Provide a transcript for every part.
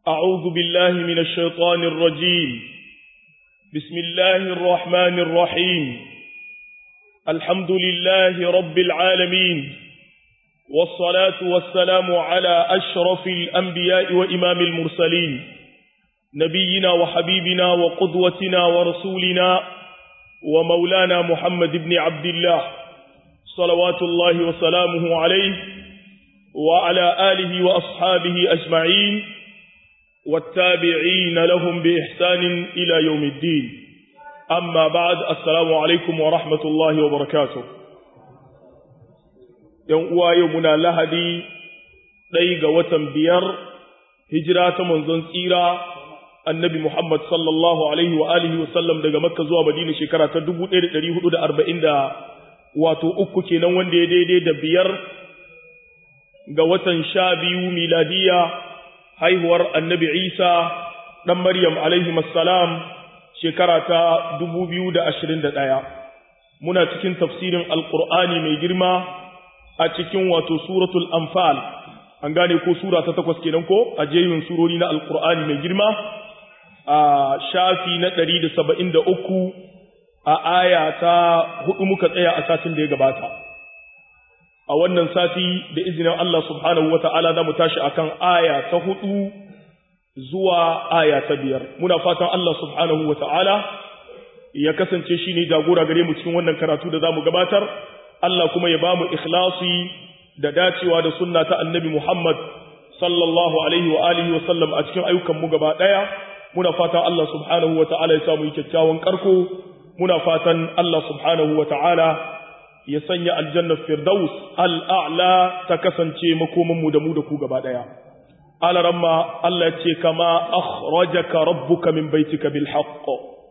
أعوذ بالله من الشيطان الرجيم بسم الله الرحمن الرحيم الحمد لله رب العالمين والصلاة والسلام على أشرف الأنبياء وإمام المرسلين نبينا وحبيبنا وقدوتنا ورسولنا ومولانا محمد بن عبد الله صلوات الله وسلامه عليه وعلى آله وأصحابه أجمعين والتابعين لهم بإحسان إلى يوم الدين أما بعد السلام عليكم ورحمة الله وبركاته يوم يومنا لهدي ليغ وتنبير هجرة منزن سيرة annabi Muhammad sallallahu alaihi wa alihi wa sallam daga Makka zuwa Madina shekara ta 1440 da wato uku kenan wanda ya daidai da biyar ga watan sha biyu miladiya haihuwar annabi Isa dan Maryam alaihi assalam shekara ta 2021 muna cikin tafsirin alqur'ani mai girma a cikin wato suratul anfal an gane ko sura ta takwas kenan ko a jerin surori na alqur'ani mai girma a shafi na ɗari da saba'in da uku a aya ta hudu muka tsaya a satin da ya gabata. A wannan sati da izinin Allah subhanahu wa ta'ala za mu tashi a kan aya ta hudu zuwa aya ta biyar. Muna fatan Allah subhanahu wa ta'ala ya kasance shi ne jagora gare mu cikin wannan karatu da za mu gabatar, Allah kuma ya ba mu ikhlasi da dacewa da sunna ta annabi Muhammad sallallahu alaihi wa alihi wa sallam a cikin ayyukanmu gaba ɗaya. muna fatan Allah subhanahu wa ta'ala ya samu kyakkyawan karko muna fatan Allah subhanahu wa ta'ala ya sanya aljannar firdaus al'a'la ta kasance makomanmu da mu da ku gaba ɗaya. Alaramma Allah ce kama akhrajaka rabbuka min baitika bil haqq.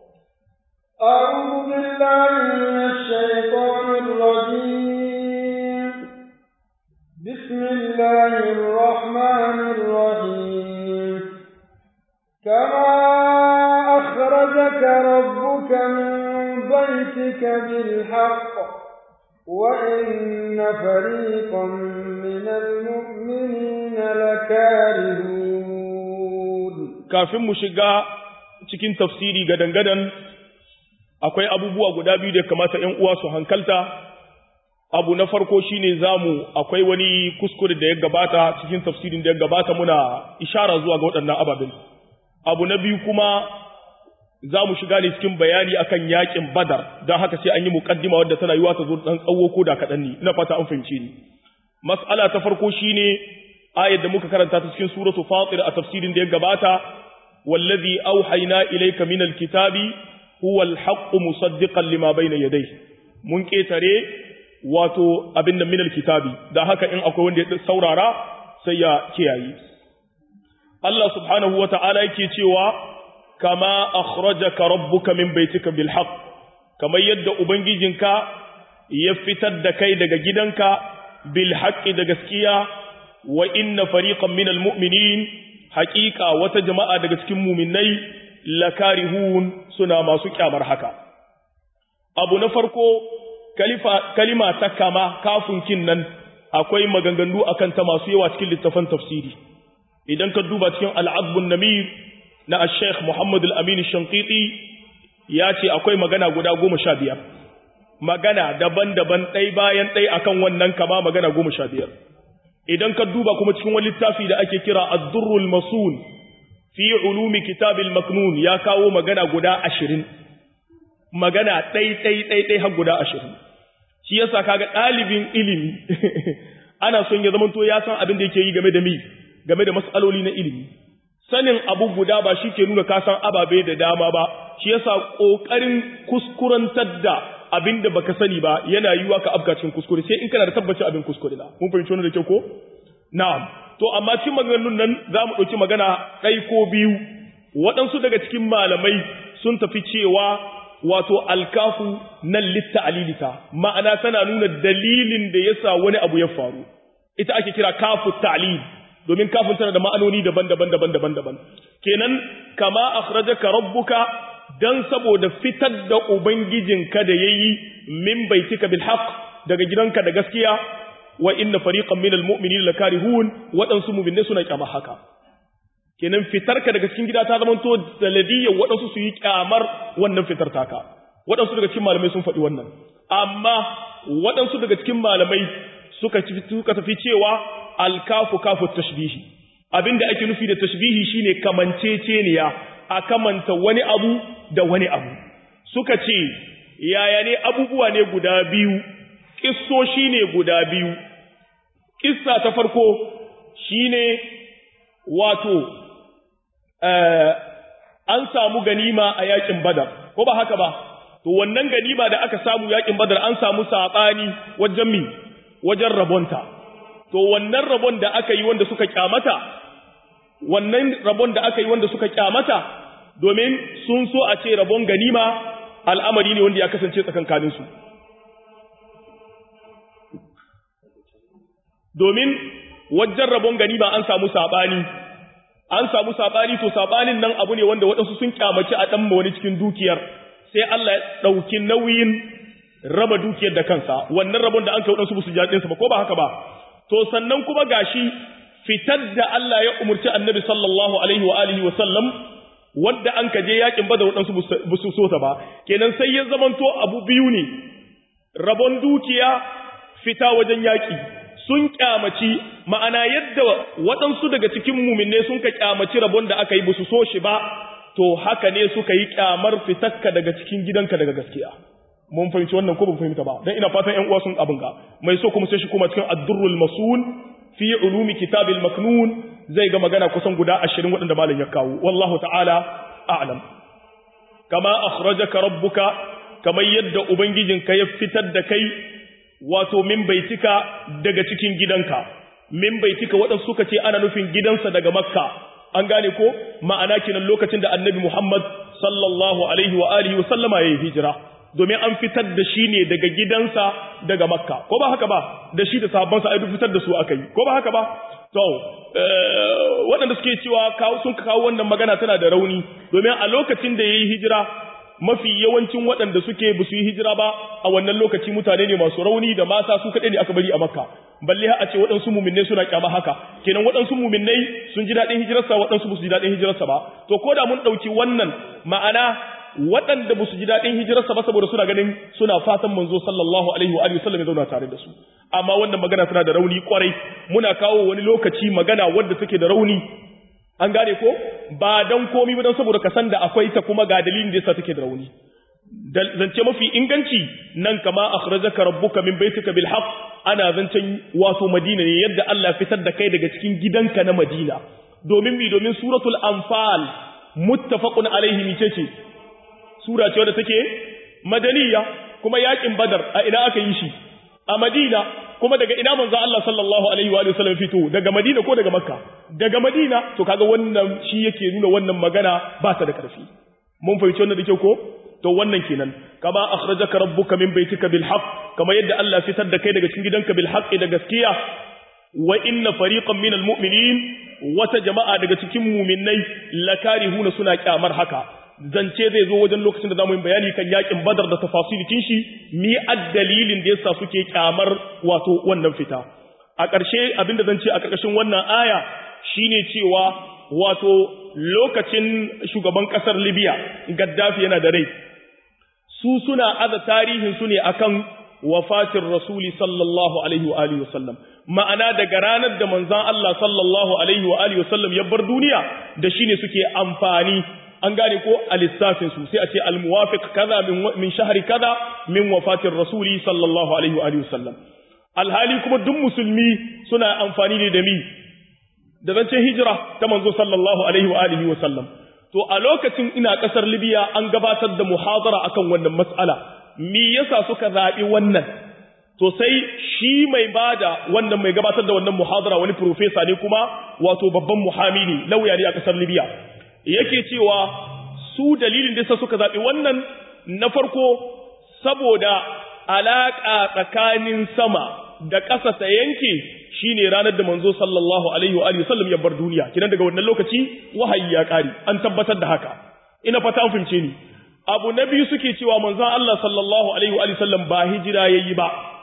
أعوذ بالله من الشيطان الرجيم بسم الله الرحمن الرحيم كما أخرجك ربك من بيتك بالحق وإن فريقا من المؤمنين لكارهون kafin mu shiga cikin tafsiri gadan-gadan akwai abubuwa guda biyu da kamata ‘yan uwa su hankalta abu na farko shine zamu akwai wani kuskure da ya gabata cikin tafsirin da ya gabata muna ishara zuwa ga waɗannan ababen abu na biyu kuma za mu shiga ne cikin bayani akan yakin badar don haka sai an yi mukaddima wadda tana yiwa ta zo dan tsawo ko da kaɗan ne ina fata an fahimce ni mas'ala ta farko shine ayat da muka karanta ta cikin suratu fatir a tafsirin da ya gabata wallazi auhayna ilayka minal kitabi huwa alhaqqu musaddiqan lima bayna yadayhi mun ketare wato abin da minal kitabi da haka in akwai wanda ya saurara sai ya kiyaye Allah subhanahu wa ta'ala yake cewa, Kama akhrajaka rabbuka min baitika bil haqq kamar yadda Ubangijinka ya fitar da kai daga gidanka bil haqqi da gaskiya, wa inna fariqan minal mu'minin haƙiƙa wata jama'a daga cikin muminai lakarihun suna masu kyamar haka. Abu na farko, kalima ta kama kafin nan akwai maganganu akan ta masu yawa cikin littafan tafsiri. idan ka duba cikin al'adbun namir na al-sheikh Muhammad al-Amin Shankiti ya ce akwai magana guda goma sha biyar, magana daban-daban ɗai bayan ɗai akan wannan kama magana goma sha biyar. Idan ka duba kuma cikin wani littafi da ake kira Addurrul Masul fi ulumi kitabil maknun ya kawo magana guda ashirin, magana ɗai ɗai ɗai ɗai har guda ashirin. Shi yasa kaga ɗalibin ilimi ana son ya zamanto ya san abin da yake yi game da mi game da matsaloli na ilimi sanin abu guda ba shi ke nuna kasan ababe da dama ba shi yasa kokarin kuskurantar da abin da baka sani ba yana yiwa ka afka cikin kuskure sai in kana da tabbacin abin kuskure na mun fahimci wannan da kyau ko na'am to amma cikin maganganun nan za mu ɗauki magana ɗai ko biyu waɗansu daga cikin malamai sun tafi cewa wato alkafu nan litta alilita ma'ana tana nuna dalilin da yasa wani abu ya faru ita ake kira kafu ta'lil domin kafin tana da ma'anoni daban-daban daban-daban daban kenan kama akhrajaka rabbuka dan saboda fitar da ubangijinka da yayi min baitika bil haqq daga gidanka da gaskiya wa inna fariqan minal mu'minina lakarihun wadansu mu'minai suna kyama haka kenan fitarka daga cikin gida ta zama to sanadiyya waɗansu su yi kyamar wannan fitar taka waɗansu daga cikin malamai sun faɗi wannan amma waɗansu daga cikin malamai suka suka tafi cewa alkafu kafu tashbihi abinda ake nufi da tashbihi shine kamanceceniya a kamanta wani abu da wani abu suka ce yaya ne abubuwa ne guda biyu kissoshi ne guda biyu kissa ta farko shine wato an samu ganima a yakin badar ko ba haka ba to wannan ganima da aka samu yakin badar an samu sabani wajen mi wajen rabonta to wannan rabon da aka yi wanda suka kyamata wannan rabon da aka yi wanda suka kyamata domin sun so a ce rabon ganima al'amari ne wanda ya kasance tsakankaninsu domin wajen rabon ganima an samu saɓani an samu saɓani to saɓanin nan abu ne wanda waɗansu sun kyamaci a ɗan wani cikin dukiyar sai Allah ya ɗauki nauyin raba dukiyar da kansa wannan rabon da an kai waɗansu su jaɗinsa ba ko ba haka ba to sannan kuma gashi fitar da Allah ya umurci annabi sallallahu alaihi wa alihi wa sallam wadda an kaje yakin badar waɗansu ba su so ta ba kenan sai ya zamanto abu biyu ne rabon dukiya fita wajen yaƙi sun kyamaci ma'ana yadda waɗansu daga cikin muminne sun ka kyamaci rabon da aka yi ba su so shi ba to haka ne suka yi kyamar fitakka daga cikin gidanka daga gaskiya mun fahimci wannan ko ba fahimta ba dan ina fatan ƴan uwa sun abin ga mai so kuma sai shi kuma cikin ad-durrul masul fi ulumi kitabil maknun zai ga magana kusan guda 20 waɗanda malam ya kawo wallahu ta'ala a'lam kama akhrajaka rabbuka kamar yadda ubangijinka ya fitar da kai wato min baitika daga cikin gidanka min baitika waɗansu suka ce ana nufin gidansa daga makka an gane ko ma'ana kinan lokacin da annabi muhammad sallallahu alaihi wa alihi wa sallama ya yi hijira domin an fitar da shi ne daga gidansa daga makka ko ba haka ba da shi da sahabbansa ai fitar da su aka yi ko ba haka ba to waɗanda suke cewa kawo sun kawo wannan magana tana da rauni domin a lokacin da ya yi hijira mafi yawancin waɗanda suke ba su yi hijira ba a wannan lokaci mutane ne masu rauni da mata su kaɗai ne aka bari a makka balle a ce waɗansu muminai suna kyama haka kenan waɗansu muminai sun ji daɗin hijirarsa waɗansu ba su ji daɗin hijirarsa ba to ko da mun ɗauki wannan ma'ana waɗanda ba su ji daɗin hijirarsa ba saboda suna ganin suna fatan manzo sallallahu alaihi wa sallam ya zauna tare da su amma wannan magana tana da rauni kwarai muna kawo wani lokaci magana wadda take da rauni an gane ko ba dan komi ba dan saboda ka san da akwai ta kuma ga dalilin da yasa take da rauni zance mafi inganci nan kama akhrajaka rabbuka min baitika bil haqq ana zancen wato madina ne yadda Allah fitar da kai daga cikin gidanka na madina domin mi domin suratul anfal muttafaqun alaihi mice ce sura ce wadda take madaniya kuma yakin badar a ina aka yi shi a madina kuma daga ina manzo Allah sallallahu alaihi wa sallam fito daga madina ko daga makka daga madina to kaga wannan shi yake nuna wannan magana ba ta da karfi mun fahimci wannan da kyau ko to wannan kenan kama akhrajaka rabbuka min baitika bil haqq kama yadda Allah fitar da kai daga cikin gidanka bil haqq da gaskiya wa inna fariqan minal mu'minin wata jama'a daga cikin mu'minnai lakarihuna suna kyamar haka zance zai zo wajen lokacin da zamu yi bayani kan yakin badar da tafasilikin shi mi addalilin da yasa suke kyamar wato wannan fita a ƙarshe abinda zan ce a ƙarƙashin wannan aya shine cewa wato lokacin shugaban ƙasar Libya Gaddafi yana da rai su suna aza tarihin su ne akan wafatin rasuli sallallahu alaihi wa alihi wasallam ma'ana daga ranar da manzon Allah sallallahu alaihi wa alihi wasallam ya bar duniya da shine suke amfani an gane ko a lissafin su sai a ce almuwafiq kaza min shahri kaza min wafatin rasuli sallallahu alaihi wa alihi wasallam alhali kuma duk musulmi suna amfani ne da mi da zancen hijira ta manzo sallallahu alaihi wa alihi wasallam to a lokacin ina kasar Libya an gabatar da muhadara akan wannan mas'ala me yasa suka zabi wannan to sai shi mai bada wannan mai gabatar da wannan muhadara wani professor ne kuma wato babban muhami ne lauya ne a kasar Libya yake cewa su dalilin da suka zaɓi wannan na farko saboda alaƙa tsakanin sama da ƙasa ta yanke shine ranar da manzo sallallahu alaihi wa sallam ya bar duniya kidan daga wannan lokaci wahayi ya ƙare an tabbatar da haka ina fata an fahimce ni abu na biyu suke cewa manzon Allah sallallahu alaihi wa sallam ba hijira yayi ba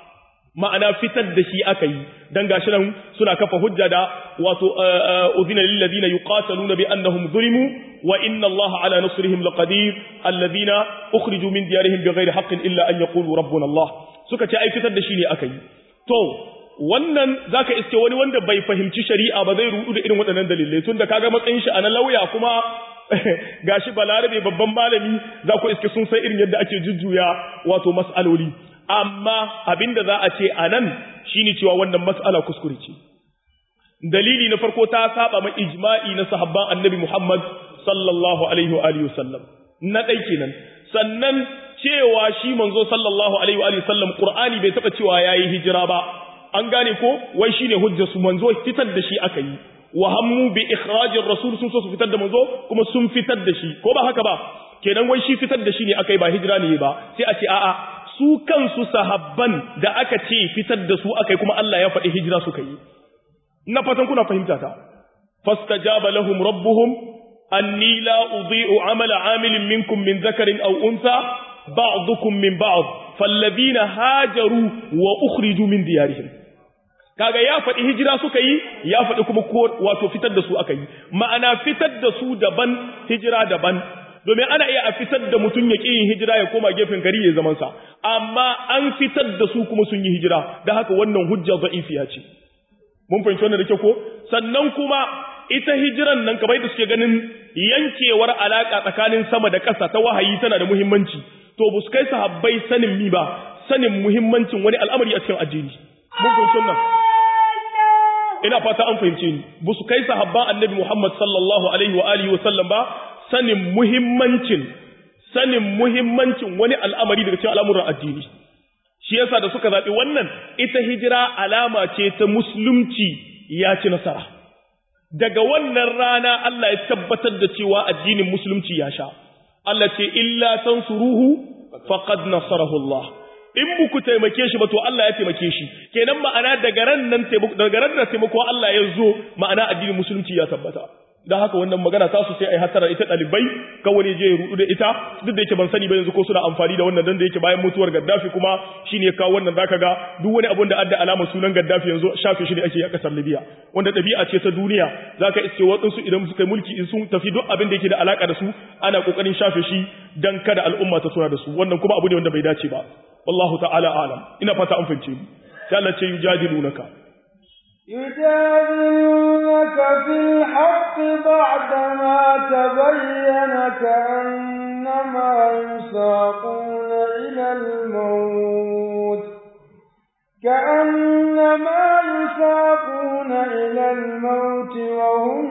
ma'ana fitar da shi aka yi dan gashi nan suna kafa hujja da wato udhina lil ladina yuqataluna bi annahum zulimu wa inna allaha ala nasrihim laqadir alladhina ukhriju min diyarihim bighairi haqqin illa an yaqulu rabbuna allah suka ce ai fitar da shi ne aka yi to wannan zaka iske wani wanda bai fahimci shari'a ba zai rudu da irin waɗannan dalilai tunda kaga matsayin shi a na lauya kuma gashi balarabe babban malami za ku iske sun san irin yadda ake jujjuya wato mas'aloli amma abinda za a ce a nan shine cewa wannan mas'ala kuskure ce dalili na farko ta saba ma ijma'i na sahabban annabi Muhammad sallallahu alaihi wa alihi wasallam na dai kenan sannan cewa shi manzo sallallahu alaihi wa alihi wasallam qur'ani bai taba cewa yayi hijira ba an gane ko wai shine hujjar su manzo fitar da shi aka yi wa hammu bi ikhrajir rasul sun so su fitar da manzo kuma sun fitar da shi ko ba haka ba kenan wai shi fitar da shi ne aka yi ba hijira ne ba sai a ce a'a su kansu sahabban da aka ce fitar da su aka yi kuma Allah ya faɗi hijira suka yi ina fatan kuna fahimta ta fastajaba lahum rabbuhum anni la udhi'u amala amilin minkum min dhakarin aw untha ba'dukum min ba'd falladhina hajaru wa ukhriju min diyarihim kaga ya faɗi hijira suka yi ya faɗi kuma wato fitar da su aka yi ma'ana fitar da su daban hijira daban domin ana iya a fitar da mutum ya yin hijira ya koma gefen gari ya zaman sa amma an fitar da su kuma sun yi hijira da haka wannan hujja za'ifiya ce mun fahimci wannan da kyau ko sannan kuma ita hijiran nan kamar da suke ganin yankewar alaka tsakanin sama da ƙasa ta wahayi tana da muhimmanci to bu su kai sahabbai sanin mi ba sanin muhimmancin wani al'amari a cikin addini mun fahimci wannan ina fata an fahimce ni bu su kai sahabban annabi Muhammad sallallahu alaihi wa alihi wa sallam ba sanin muhimmancin sanin muhimmancin wani al'amari daga cikin al'amuran addini shi yasa da suka zaɓi wannan ita hijira alama ce ta musulunci ya ci nasara daga wannan rana Allah ya tabbatar da cewa addinin musulunci ya sha Allah ce illa tansuruhu faqad nasarahu Allah in buku taimake shi ba to Allah ya taimake shi kenan ma'ana daga ran nan daga ran da taimako Allah ya zo ma'ana addinin musulunci ya tabbata dan haka wannan magana ta su sai ai hatara ita dalibai kawai je ya rudu da ita duk da yake ban sani ba yanzu ko suna amfani da wannan dan da yake bayan mutuwar Gaddafi kuma shine ya kawo wannan zaka ga duk wani abun da adda alamar sunan Gaddafi yanzu shafe shi ne ake yi a kasar Libya wanda dabi'a ce ta duniya zaka iske wadansu idan suka yi mulki in sun tafi duk abin da yake da alaka da su ana kokarin shafe shi dan kada al'umma ta tuna da su wannan kuma abu ne wanda bai dace ba wallahu ta'ala alam ina fata an fahimce mu sai Allah ce yujadilunaka يجادلونك في الحق بعدما تبين كأنما يساقون إلى الموت كأنما يساقون إلى الموت وهم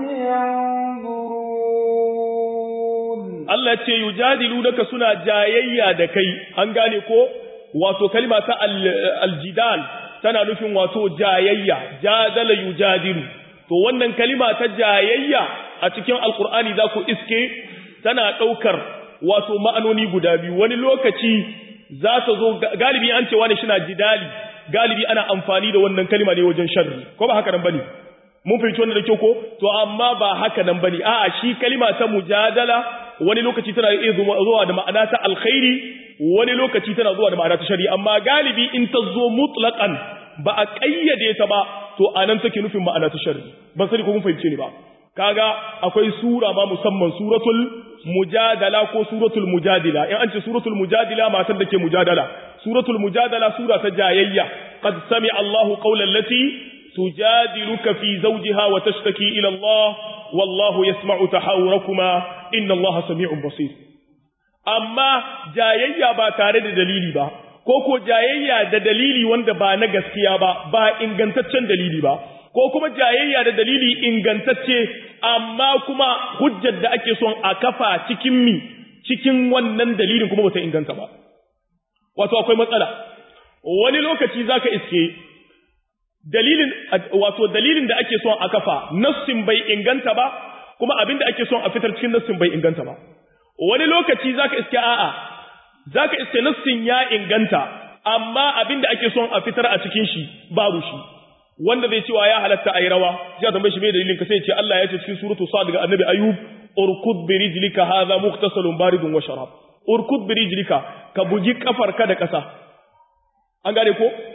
ينظرون Allah ce yujadilunaka suna jayayya da kai an gane ko wato kalma ta aljidal tana nufin wato jayayya jadala yujadilu to wannan kalima ta jayayya a cikin alkur'ani za ku iske tana ɗaukar wato ma'anoni guda biyu wani lokaci za ta zo galibi an ce wani shina jidali galibi ana amfani da wannan kalima ne wajen sharri ko ba haka nan bane mun fahimci wannan da kyau ko to amma ba haka nan bane a'a shi kalima ta mujadala wani lokaci tana iya zuwa da ma'ana ta alkhairi wani lokaci tana zuwa da ma'ana ta shari'a amma galibi in ta zo mutlaqan ba a kayyade ta ba to anan take nufin ma'ana ta shari'a ban sani ko mun fahimce ni ba kaga akwai sura ma musamman suratul mujadala ko suratul mujadila in an ce suratul mujadila matar da ke mujadala suratul mujadala sura ta jayayya qad sami'a Allahu qawlan lati tujadiluka fi zawjiha wa tashtaki ila Allah wallahu yasma'u tahawurakuma inna Allah sami'un basir amma jayayya ba tare da dalili ba ko ko jayayya da dalili wanda ba na gaskiya ba ba ingantaccen dalili ba ko kuma jayayya da dalili ingantacce amma kuma hujjar da ake son a kafa cikin mi cikin wannan dalilin kuma bata inganta ba wato akwai matsala wani lokaci zaka iske dalilin wato dalilin da ake son a kafa nassin bai inganta ba kuma abin da ake son a fitar cikin nassin bai inganta ba wani lokaci zaka iske a'a zaka iske nassin ya inganta amma abin da ake son a fitar a cikin shi babu shi wanda zai cewa ya halatta ayi rawa sai a tambaye shi me dalilin ka sai ce Allah ya ce cikin suratu sad daga annabi ayub urkud bi rijlika hadha mukhtasalun baridun wa sharab urkud bi rijlika ka bugi kafarka da kasa an gane ko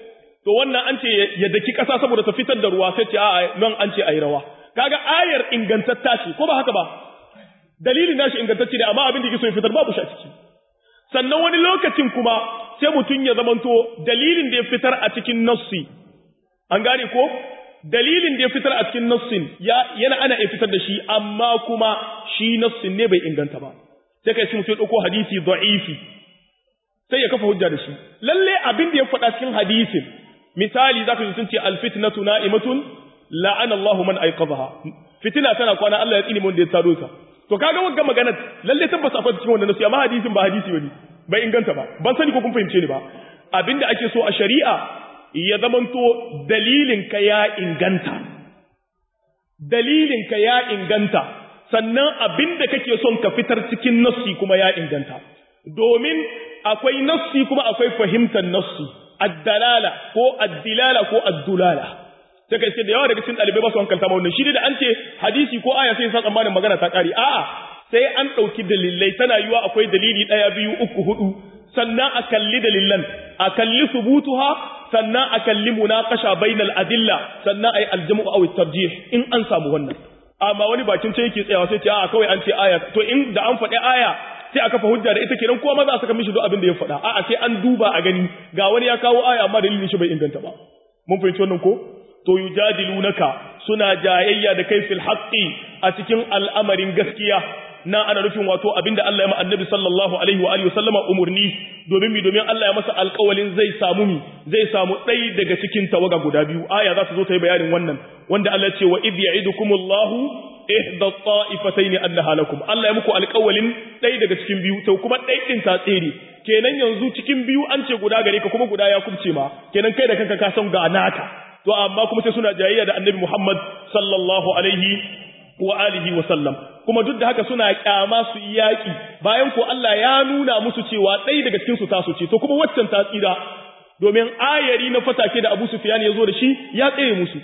to wannan an ce ya daki ƙasa saboda ta fitar da ruwa sai ce a'a nan an ce ayi rawa kaga ayar ingantatta ce ko ba haka ba dalilin nashi ingantacce ne amma abin da yake so ya fitar babu shi a ciki sannan wani lokacin kuma sai mutum ya zamanto dalilin da ya fitar a cikin nassi an gane ko dalilin da ya fitar a cikin nassin ya yana ana iya fitar da shi amma kuma shi nassin ne bai inganta ba sai kai shi mutum ya dauko hadisi da'ifi sai ya kafa hujja da shi lalle abin da ya faɗa cikin hadisin misali zaka ji sun ce alfitnatu na'imatun la'ana Allahu man ayqadha fitina tana kwana Allah ya tsini mun da ya tado ta to kaga wagga magana lalle tabbas akwai cikin wannan nasu amma hadisin ba hadisi bane bai inganta ba ban sani ko kun fahimce ni ba abinda ake so a shari'a ya zamanto dalilin ka ya inganta dalilin ka ya inganta sannan abinda kake son ka fitar cikin nassi kuma ya inganta domin akwai nassi kuma akwai fahimtar nassi addalala ko addilala ko addulala sai kai da yawa daga cikin dalibai ba su hankalta ma wannan shi da an ce hadisi ko aya sai sa tsammanin magana ta kare a'a sai an dauki dalilai tana yiwa akwai dalili daya biyu uku hudu sannan a kalli dalilan a kalli subutuha sannan a kalli munaqasha bainal adilla sannan ai aljamu aw tarjih in an samu wannan amma wani bakin ce yake tsayawa sai ce a'a kawai an ce aya to in da an faɗi aya sai aka fa hujja da ita kenan ko maza saka mishi duk abin da ya faɗa a'a sai an duba a gani ga wani ya kawo aya amma dalilin shi bai inganta ba mun fahimci wannan ko to yujadilunaka suna jayayya da kai fil haqqi a cikin al'amarin gaskiya na ana nufin wato abinda Allah ya ma annabi sallallahu alaihi wa alihi wasallama umurni domin mi domin Allah ya masa alƙawalin zai samu mi zai samu ɗai daga cikin tawaga guda biyu aya za ta zo ta yi bayanin wannan wanda Allah ya ce wa idh ya'idukumullahu ihda ta'ifatayn annaha lakum Allah ya muku alƙawalin ɗai daga cikin biyu to kuma ɗai din ta tsere kenan yanzu cikin biyu an ce guda gare ka kuma guda ya kubce ma kenan kai da kanka ka san ga naka to amma kuma sai suna jayayya da annabi Muhammad sallallahu alaihi wa alihi wa sallam kuma duk da haka suna kyama su yaki bayan ko Allah ya nuna musu cewa ɗaya daga cikin su tasu ce to kuma waccan ta tsira domin ayari na fatake da Abu Sufyan ya zo da shi ya tsaye musu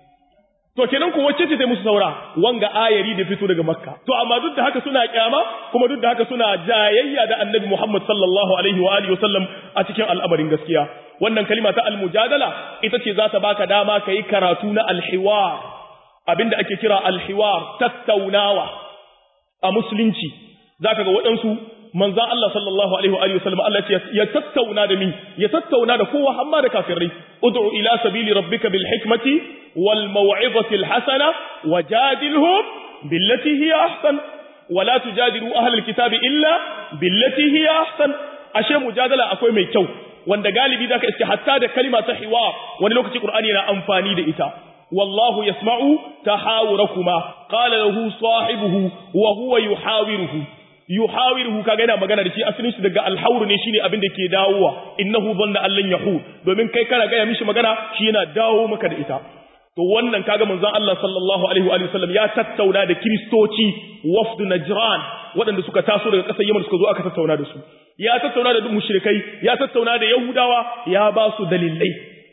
to kenan ko wacce ce ta musu saura wanga ayari da fito daga Makka to amma duk da haka suna kyama kuma duk da haka suna jayayya da Annabi Muhammad sallallahu alaihi wa alihi wa sallam a cikin al'amarin gaskiya wannan kalima ta al-mujadala ita ce za ta baka dama kai karatu na al-hiwar abinda ake kira al-hiwar tattaunawa a musulunci zaka ga waɗansu manzo Allah sallallahu alaihi wa alihi wasallam Allah ya tattauna da mi ya tattauna da kowa amma da kafirai ud'u ila sabili rabbika bil hikmati wal maw'izati al hasana wajadilhum billati hiya ahsan wala tujadilu ahlal kitabi illa billati hiya ahsan ashe mujadala akwai mai kyau wanda galibi zaka iske hatta da kalima ta hiwar wani lokaci qur'ani yana amfani da ita والله يسمع تحاوركما قال له صاحبه وهو يحاوره yuhawiruhu kaga yana magana da shi asalin shi daga alhawr ne shine abin da ke dawowa innahu dhanna allan yahu domin kai kana ga ya mishi magana shi yana dawo maka da ita to wannan kaga manzon Allah sallallahu alaihi wa sallam ya tattauna da kristoci wafd najran waɗanda suka taso daga ƙasar Yaman suka zo aka tattauna da su ya tattauna da mushrikai ya tattauna da yahudawa ya ba su dalilai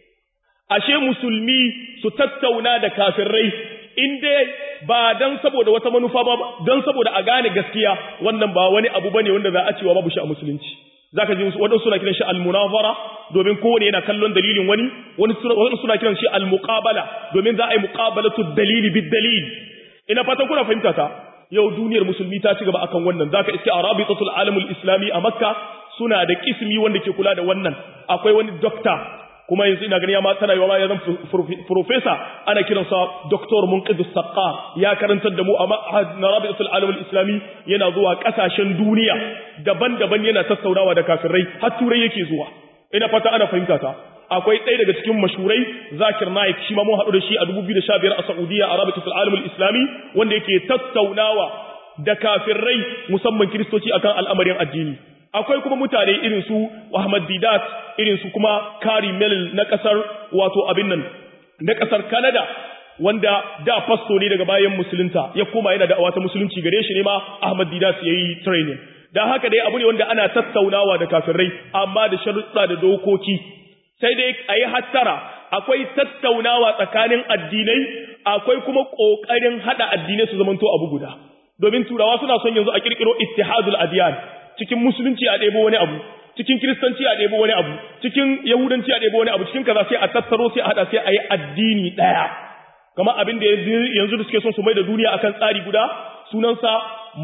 ashe musulmi su tattauna da kafirai in dai ba dan saboda wata manufa ba dan saboda a gane gaskiya wannan ba wani abu bane wanda za a cewa babu shi a musulunci zaka ji wadansu suna kiran shi al-munazara domin kowane yana kallon dalilin wani wani suna kiran shi al-muqabala domin za a yi muqabalatu dalili bid dalil ina fatan kuna fahimta ta yau duniyar musulmi ta ci gaba akan wannan zaka iske arabitatul alamul islami a makka suna da kismi wanda ke kula da wannan akwai wani doctor kuma yanzu ina gani ya ma tana yawa ya zan professor ana kiransa Dr. Munqidus Saqqar ya karantar da mu a ma'had na Rabi'atul Alam al-Islami yana zuwa kasashen duniya daban-daban yana tattaunawa da kafirai har turai yake zuwa ina fata ana fahimta ta akwai ɗaya daga cikin mashurai Zakir Naik shi ma mun haɗu da shi a 2015 a Saudiya a Rabi'atul Alam al-Islami wanda yake tattaunawa da kafirai musamman kiristoci akan al'amarin addini akwai kuma mutane irin su Ahmad Didat irin su kuma Kari Mel na kasar wato abin nan na kasar Canada wanda da fasto ne daga bayan musulunta ya koma yana da awata musulunci gare shi ne ma Ahmad Didat yayi training dan haka dai abu ne wanda ana tattaunawa da kafirai amma da sharuɗa da dokoki sai dai ayi hattara akwai tattaunawa tsakanin addinai akwai kuma kokarin hada addinai su zamanto abu guda domin turawa suna son yanzu a kirkiro ittihadul adyan cikin musulunci a ɗebo wani abu cikin kiristanci a ɗebo wani abu cikin yahudanci a ɗebo wani abu cikin kaza sai a tattaro sai a haɗa sai a yi addini ɗaya kamar abin da yanzu da suke son su mai da duniya akan tsari guda sunansa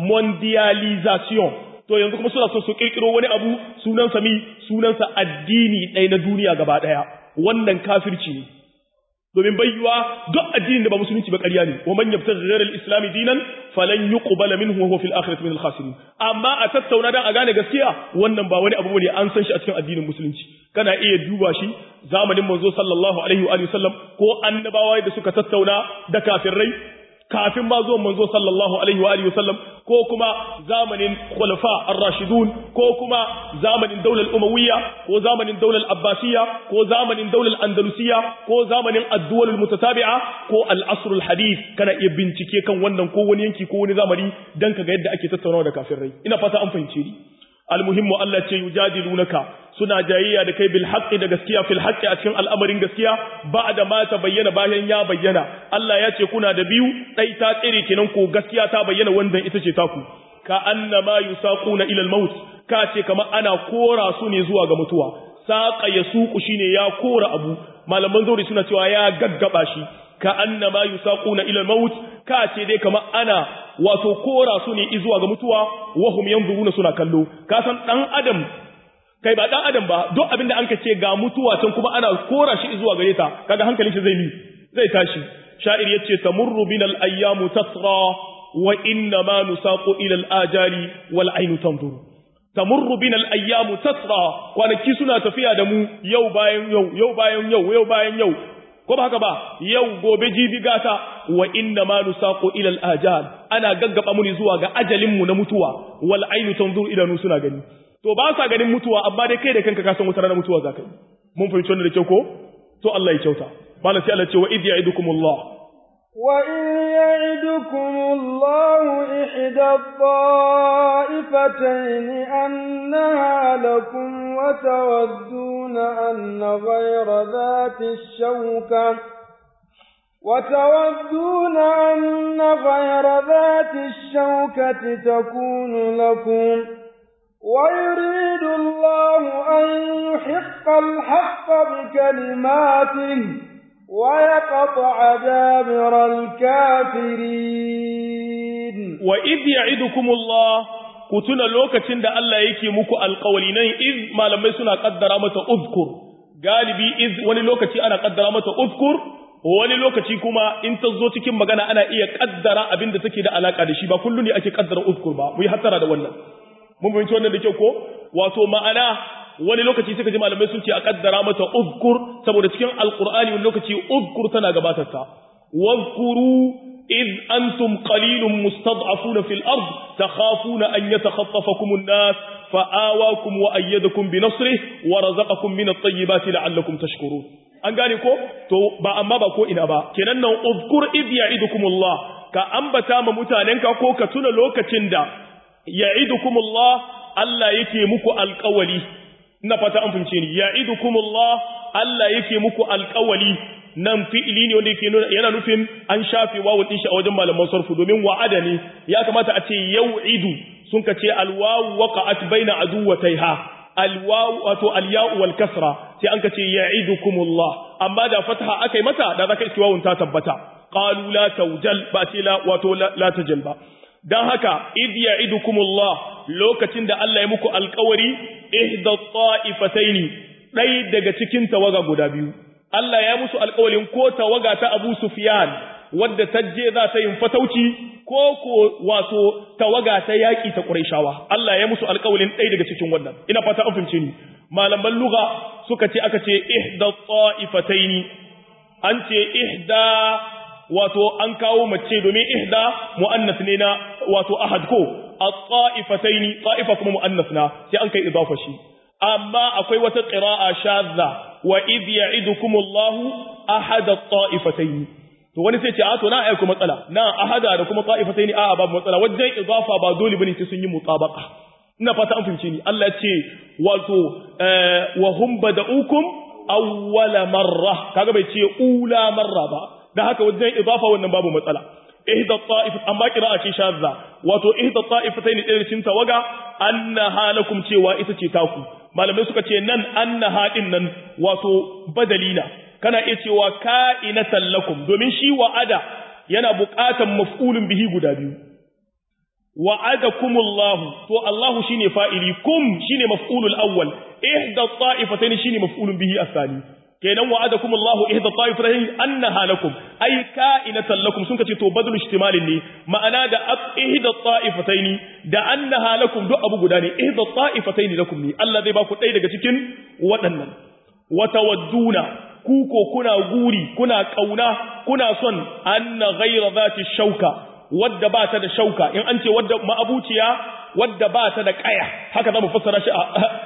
mondialization to yanzu kuma suna son su kirkiro wani abu sunansa mi sunansa addini ɗaya na duniya gaba ɗaya wannan kafirci ne domin bayyuwa duk addinin da ba musulunci ba ƙarya ne wa man yabtaghi ghayra al-islam dinan falan yuqbala minhu wa huwa fil akhirati min al-khasirin amma a tattauna dan a gane gaskiya wannan ba wani abu bane an san shi a cikin addinin musulunci kana iya duba shi zamanin manzo sallallahu alaihi wa sallam ko annabawa da suka tattauna da kafirai kafin ma zuwan manzo sallallahu alaihi wa alihi wasallam ko kuma zamanin khulafa ar-rashidun ko kuma zamanin daular umawiyya ko zamanin daular abbasiyya ko zamanin daular andalusiyya ko zamanin ad-duwal mutatabi'a ko al-asr al-hadith kana iya bincike kan wannan ko wani yanki ko wani zamani dan kaga yadda ake tattaunawa da kafirai ina fata an fahimce ni almuhimmu Allah ce yujadilunaka suna jayayya da kai bil haqqi da gaskiya fil haqqi a cikin al'amarin gaskiya ba'da ma ta bayyana bayan ya bayyana Allah ya ce kuna da biyu dai ta tsire kenan ko gaskiya ta bayyana wannan ita ce taku ka annama yusaquna ila al-maut ka ce kamar ana kora su ne zuwa ga mutuwa saqa yasuqu shine ya kora abu malaman zauri suna cewa ya gaggaba shi ka annama yusaquna ila al-maut ka ce dai kamar ana wato kora su ne zuwa ga mutuwa wahum yanzuruna suna kallo ka san dan adam kai ba dan adam ba duk abinda an ka ce ga mutuwa can kuma ana kora shi zuwa gare ta kaga hankalin shi zai mi zai tashi sha'ir yace tamurru binal ayyamu tasra wa inna ma nusaqu ila al-ajali wal aynu tanzuru tamurru binal ayyamu tasra kwanaki suna tafiya da mu yau bayan yau yau bayan yau yau bayan yau ko ba haka ba yau gobe jibi gata wa inna ma nusaqu ila al-ajal ana gaggaba muni zuwa ga ajalin mu na mutuwa wal aynu tanzur idanu suna gani to ba sa ganin mutuwa amma dai kai da kanka ka san wata ranar mutuwa zaka yi mun fahimci wannan da kyau ko to Allah ya kyauta malam sai Allah ce wa id ya'idukumullah wa in ya'idukumullahu ihda الطائفتين أنها لكم وتودون أن غير ذات الشوكة وتودون أن غير ذات الشوكة تكون لكم ويريد الله أن يحق الحق بكلماته ويقطع دابر الكافرين وإذ يعدكم الله كتنا لوكة da Allah yake muku alƙawali nan iz malamai suna kaddara mata uzkur galibi iz wani lokaci ana kaddara mata uzkur wani lokaci kuma in ta zo cikin magana ana iya kaddara abin da take da alaka da shi ba kullu ne ake kaddara uzkur ba mu yi hattara da wannan mun fahimci wannan da kyau ko wato ma'ana wani lokaci suka ji malamai sun ce a kaddara mata uzkur saboda cikin alqur'ani wani lokaci uzkur tana gabatar ta wazkuru إذ أنتم قليل مستضعفون في الأرض تخافون أن يتخطفكم الناس فآواكم وأيدكم بنصره ورزقكم من الطيبات لعلكم تشكرون an gane ko to ba amma ba ko ina ba kenan nan uzkur id ya'idukumullah ka ambata ma mutanenka ko ka tuna lokacin da ya'idukumullah Allah yake muku alƙawali ina fata an fahimce ni ya'idukumullah Allah yake muku alƙawali nan fi'ili ne wanda yake nuna yana nufin an shafe wawul din shi a wajen malaman sarfu domin wa'ada ne ya kamata a ce yau'idu sun ka ce alwawu waqa'at baina aduwataiha alwawu wato alya'u wal kasra sai an ka ce ya'idukumullah amma da fataha akai mata da zaka iski wawun ta tabbata qalu la tawjal ba ce la wato la tajal ba dan haka id ya'idukumullah lokacin da Allah ya muku alƙawari ihda ta'ifataini dai daga cikin tawaga guda biyu Allah ya musu alƙawarin ko tawaga ta Abu Sufyan wadda ta je za ta yin fatauci ko ko wato tawaga ta yaƙi ta Qurayshawa Allah ya musu alƙawarin ɗaya daga cikin wannan ina fata an fahimce ni malaman lugha suka ce aka ce ihda ta'ifataini an ce ihda wato an kawo mace domin ihda muannas ne na wato ahad ko at-ta'ifataini ta'ifa kuma muannas na sai an kai idafa shi amma akwai wata qira'a shadza wa idh ya'idukumullahu ahada at-ta'ifatayn to wani sai ce a to na aiko matsala na ahada da kuma ta'ifatayn a babu matsala wajen idafa ba dole bane sai sun yi mutabaqa ina fata an fahimce ni Allah ce wato wa hum bada'ukum awwala marra kaga bai ce ula marra ba da haka wajen idafa wannan babu matsala ihda ta'if amma qira'a ce shadza wato ihda ta'ifatayn ɗaya cikin tawaga annaha lakum cewa ita ce taku malamai suka ce nan annaha din nan wato badalina kana iya cewa ka'inatan lakum domin shi wa'ada yana buƙatan maf'ulun bihi guda biyu wa'adakumullahu to Allahu shine fa'ili kum shine maf'ulul awwal ihda ta'ifatayn shine maf'ulun bihi asani kenan wa'adakumullahu ihda ta'ifatayn annaha lakum ay ka'inatan lakum sun kace to badal ihtimalin ne ma'ana da ihda ta'ifatayn da annaha lakum duk abu guda ne ihda ta'ifatayn lakum ne Allah zai ba ku ɗaya daga cikin waɗannan wa tawadduna ku ko kuna guri kuna kauna kuna son anna ghayra zati shauka wadda ba ta da shauka in an ce wadda ma'abuciya wadda ba ta da kaya haka za mu fassara shi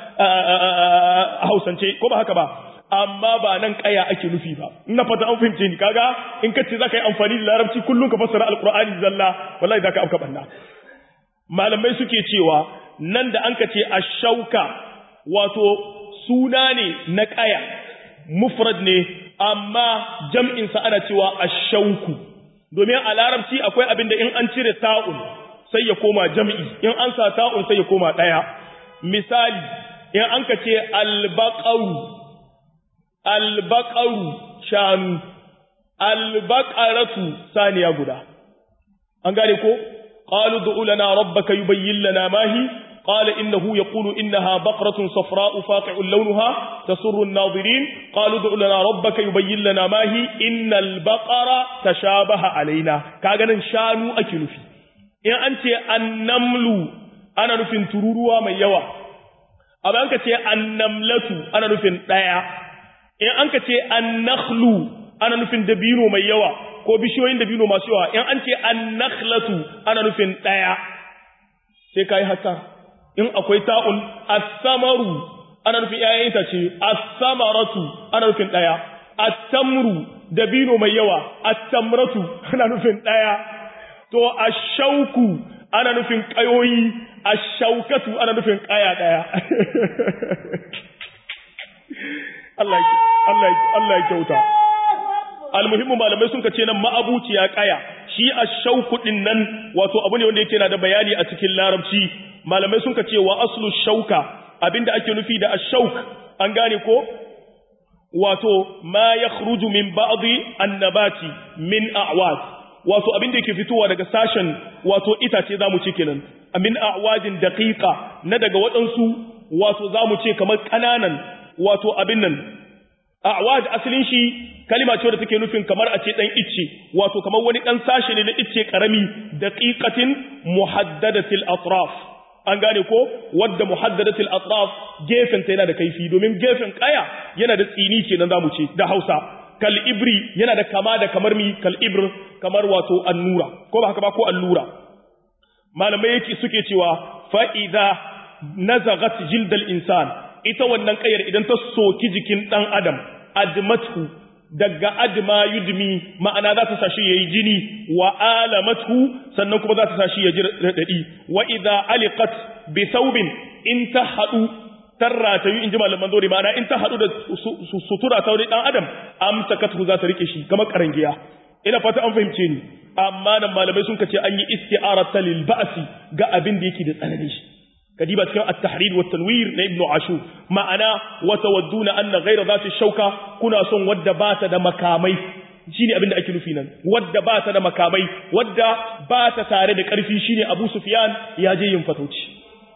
a hausance ko ba haka ba amma ba nan kaya ake nufi ba ina fata an fahimce ni kaga in ka ce za ka yi amfani da larabci kullum ka fassara alkur'ani zalla wallahi za ka afka banna malamai suke cewa nan da an ka ce a shauka wato suna ne na kaya mufrad ne amma jam'insa ana cewa a shauku domin a larabci akwai abin da in an cire ta'un sai ya koma jam'i in an sa ta'un sai ya koma ɗaya misali in an ka ce albaƙaru albaƙaru shanu albaƙaratu saniya guda an gane ko qalu du'u lana rabbaka yubayyin lana ma hi قال إنه يقول إنها بقرة صفراء فاقع لونها تسر الناظرين قالوا ادع لنا ربك يبين لنا ما هي إن البقرة تشابه علينا كاغنا شانو أكل في إن أنت النمل أنا نفن تروروا من يوا أبا أنك النملة أنا نفن دايا إن أنك النخل أنا نفن دبينو من يوا ko bishiyoyin dabino masu yawa in an ce annakhlatu ana nufin daya sai kai haka in akwai ta'un as-samaru ana nufin ƴaƴan itace as-samaratu ana nufin ɗaya at-tamru dabino mai yawa at-tamratu ana nufin ɗaya to ash-shauku ana nufin ƙayoyi ash-shaukatu ana nufin ƙaya ɗaya Allah ya Allah ya Allah ya kyauta almuhimmu malamai sun kace nan ma'abuciya ƙaya shi ash-shauku din nan wato abu ne wanda yake na da bayani a cikin larabci malamai sun ce wa aslu shauka abinda ake nufi da ashauk an gane ko wato ma yakhruju min ba'dhi annabati min a'wad wato abinda yake fitowa daga sashen wato itace zamu ce kenan min a'wadin daqiqa na daga wadansu wato zamu ce kamar kananan wato abin nan a'wad asalin shi kalima ce da take nufin kamar a ce dan icce wato kamar wani dan sashe ne na icce karami daqiqatin muhaddadatil atraf an gane ko wadda muhaddadatil atraf gefen ta yana da kaifi domin gefen kaya yana da tsini kenan zamu ce da Hausa kal ibri yana da kama da kamar mi kal ibr kamar wato annura ko ba haka ba ko allura malamai yake suke cewa fa idza nazagat jildal insan ita wannan kayar idan ta soki jikin dan adam admathu daga adma yudmi ma'ana za ta sashi yayi jini wa alamathu sannan kuma za ta sashi ya ji radadi wa idza aliqat bi thawbin in ta hadu tarrata yi inji malaman dore ma'ana in ta hadu da sutura ta wani dan adam amsakathu za ta rike shi kamar karangiya ina fata an fahimce ni amma nan malamai sun kace an yi isti'arata lil ba'si ga abin da yake da tsanani shi kadiba cikin at-tahrir wa tanwir na ibnu ashur ma'ana wa tawadduna anna ghayra dhati shauka kuna son wadda ba ta da makamai shine abin da ake nufi nan wadda ba ta da makamai wadda ba ta tare da karfi shine abu sufyan ya je yin fatauci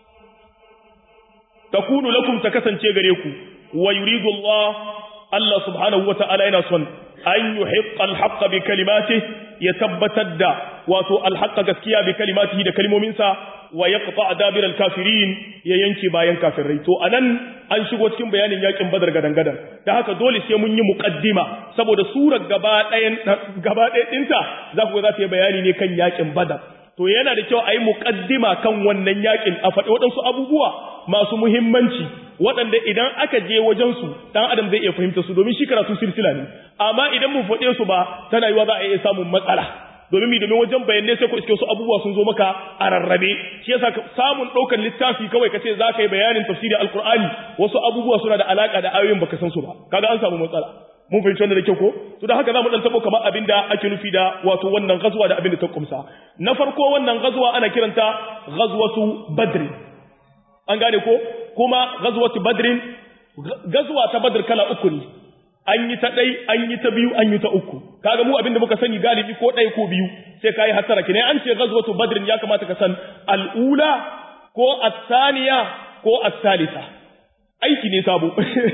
takunu lakum ta kasance gare ku wa yuridu Allah Allah subhanahu wa ta'ala yana son an yuhiqqa al-haqqa bi kalimatihi ya tabbatar da wato al-haqqa gaskiya bi kalimatihi da kalmominsa wa yaqta dabir al-kafirin ya yanke bayan kafirai to anan an shigo cikin bayanin yakin badar gadan gadan da haka dole sai mun yi muqaddima saboda surar gaba ɗayan gaba ɗayan dinta za ku ga za ta yi bayani ne kan yakin badar to yana da kyau a yi muqaddima kan wannan yakin a faɗi waɗansu abubuwa masu muhimmanci waɗanda idan aka je wajen su dan adam zai iya fahimta su domin shi karatu silsila ne amma idan mun faɗe su ba tana yiwa za a iya samun matsala domin mi domin wajen bayanai sai ku iske su abubuwa sun zo maka a rarrabe shi yasa samun ɗaukar littafi kawai ka ce za ka yi bayanin tafsiri alkur'ani wasu abubuwa suna da alaka da ayoyin baka san su ba kaga an samu matsala mun fahimci wannan da kyau ko to da haka zamu dan tabo kamar abin da ake nufi da wato wannan gazuwa da abin da ta kumsa na farko wannan gazuwa ana kiranta ghazwatu badr an gane ko kuma ghazwatu badrin gazwa ta badr kala uku ne an yi ta ɗai an yi ta biyu an yi ta uku kaga mu abinda muka sani galibi ko ɗaya ko biyu sai kai hasara kine an ce ghazwatu badrin ya kamata ka san al'ula ko as-saniya ko as-salisa aiki ne sabo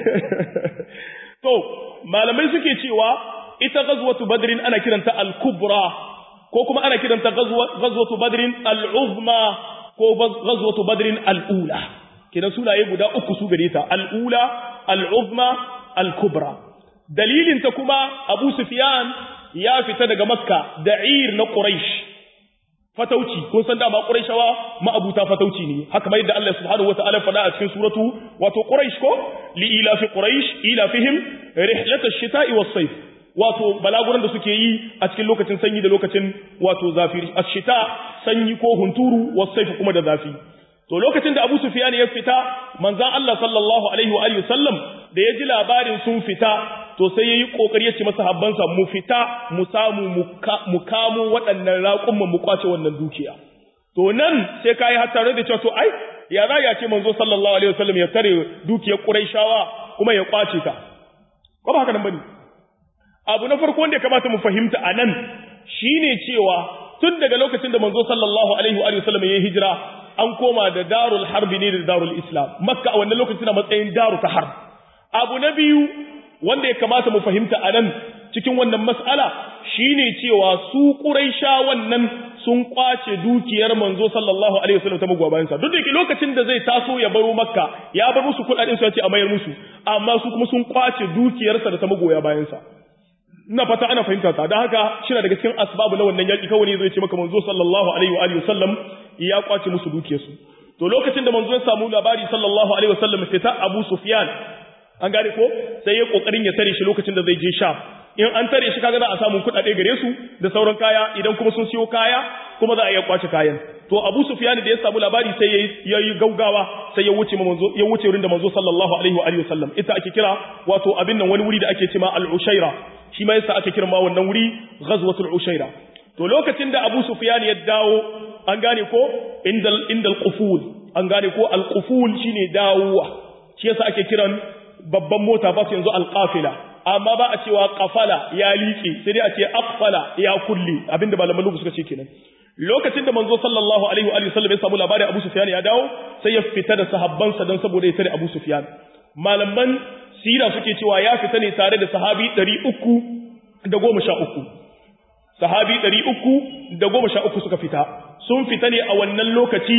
to malamai suke cewa ita ghazwatu badrin ana kiranta al-kubra ko kuma ana kiranta ghazwatu badrin al-uzma ko ghazwatu badrin al-ula kidan sunaye guda uku su gare ta al-ula al-uzma al-kubra dalilin ta kuma Abu Sufyan ya fita daga Makka da'ir na Quraysh fatauci kun san dama Qurayshawa ma'abuta fatauci ne haka mai da Allah subhanahu wataala faɗa a cikin suratu wato Quraysh ko li ila fi Quraysh ila fihim rihlat ash-shita'i was-sayf wato balaguran da suke yi a cikin lokacin sanyi da lokacin wato zafi ash-shita sanyi ko hunturu was-sayf kuma da zafi to lokacin da Abu Sufyan ya fita manzon Allah sallallahu alaihi wa alihi wasallam da ya ji labarin sun fita to sai yayi kokari ya ce masa habbansa mu fita mu samu mu kamo waɗannan raƙumman mu kwace wannan dukiya to nan sai kai har tare da cewa to ai ya za ya ce manzo sallallahu alaihi wasallam ya tare dukiyar Qurayshawa kuma ya kwace ta ko ba haka nan bane abu na farko wanda ya kamata mu fahimta anan shine cewa tun daga lokacin da manzo sallallahu alaihi wa sallam ya hijira an koma da darul harbi ne da darul islam makka a wannan lokacin na matsayin daru ta harb abu na biyu wanda ya kamata mu fahimta a nan cikin wannan mas'ala shine cewa su quraisha wannan sun kwace dukiyar manzo sallallahu alaihi wasallam ta magwabayan sa duk da lokacin da zai taso ya baro makka ya bar musu kudaden su ya ce a mayar musu amma su kuma sun kwace dukiyarsa da ta magoya bayan sa ina fata ana fahimta ta dan haka shi daga cikin asbabu na wannan yaki kawai zai ce maka manzo sallallahu alaihi wa alihi wasallam ya kwace musu dukiyarsu to lokacin da manzo ya samu labari sallallahu alaihi wasallam sai ta Abu Sufyan an gane ko sai ya kokarin ya tare shi lokacin da zai je Sham in an tare shi kaga za a samu kuɗaɗe gare su da sauran kaya idan kuma sun siyo kaya kuma za a iya kwace kayan to Abu Sufyan da ya samu labari sai ya yi gaugawa sai ya wuce manzo ya wuce wurin da manzo sallallahu alaihi wa alihi wasallam ita ake kira wato abin nan wani wuri da ake cewa al-Ushaira shi ma yasa ake kira ma wannan wuri ghazwatul Ushaira to lokacin da Abu Sufyan ya dawo an gane ko indal indal quful an gane ko al-quful shine dawowa shi yasa ake kiran babban mota ba su yanzu alƙafila amma ba a cewa ƙafala ya liƙe sai dai a ce aqfala ya kulli abinda malaman lugu suka ce kenan lokacin da manzo sallallahu alaihi wa sallam ya samu labarin Abu Sufyan ya dawo sai ya fita da sahabbansa don saboda ya tare Abu Sufyan malaman sira suke cewa ya fita ne tare da sahabi 313 sahabi 313 suka fita sun fita ne a wannan lokaci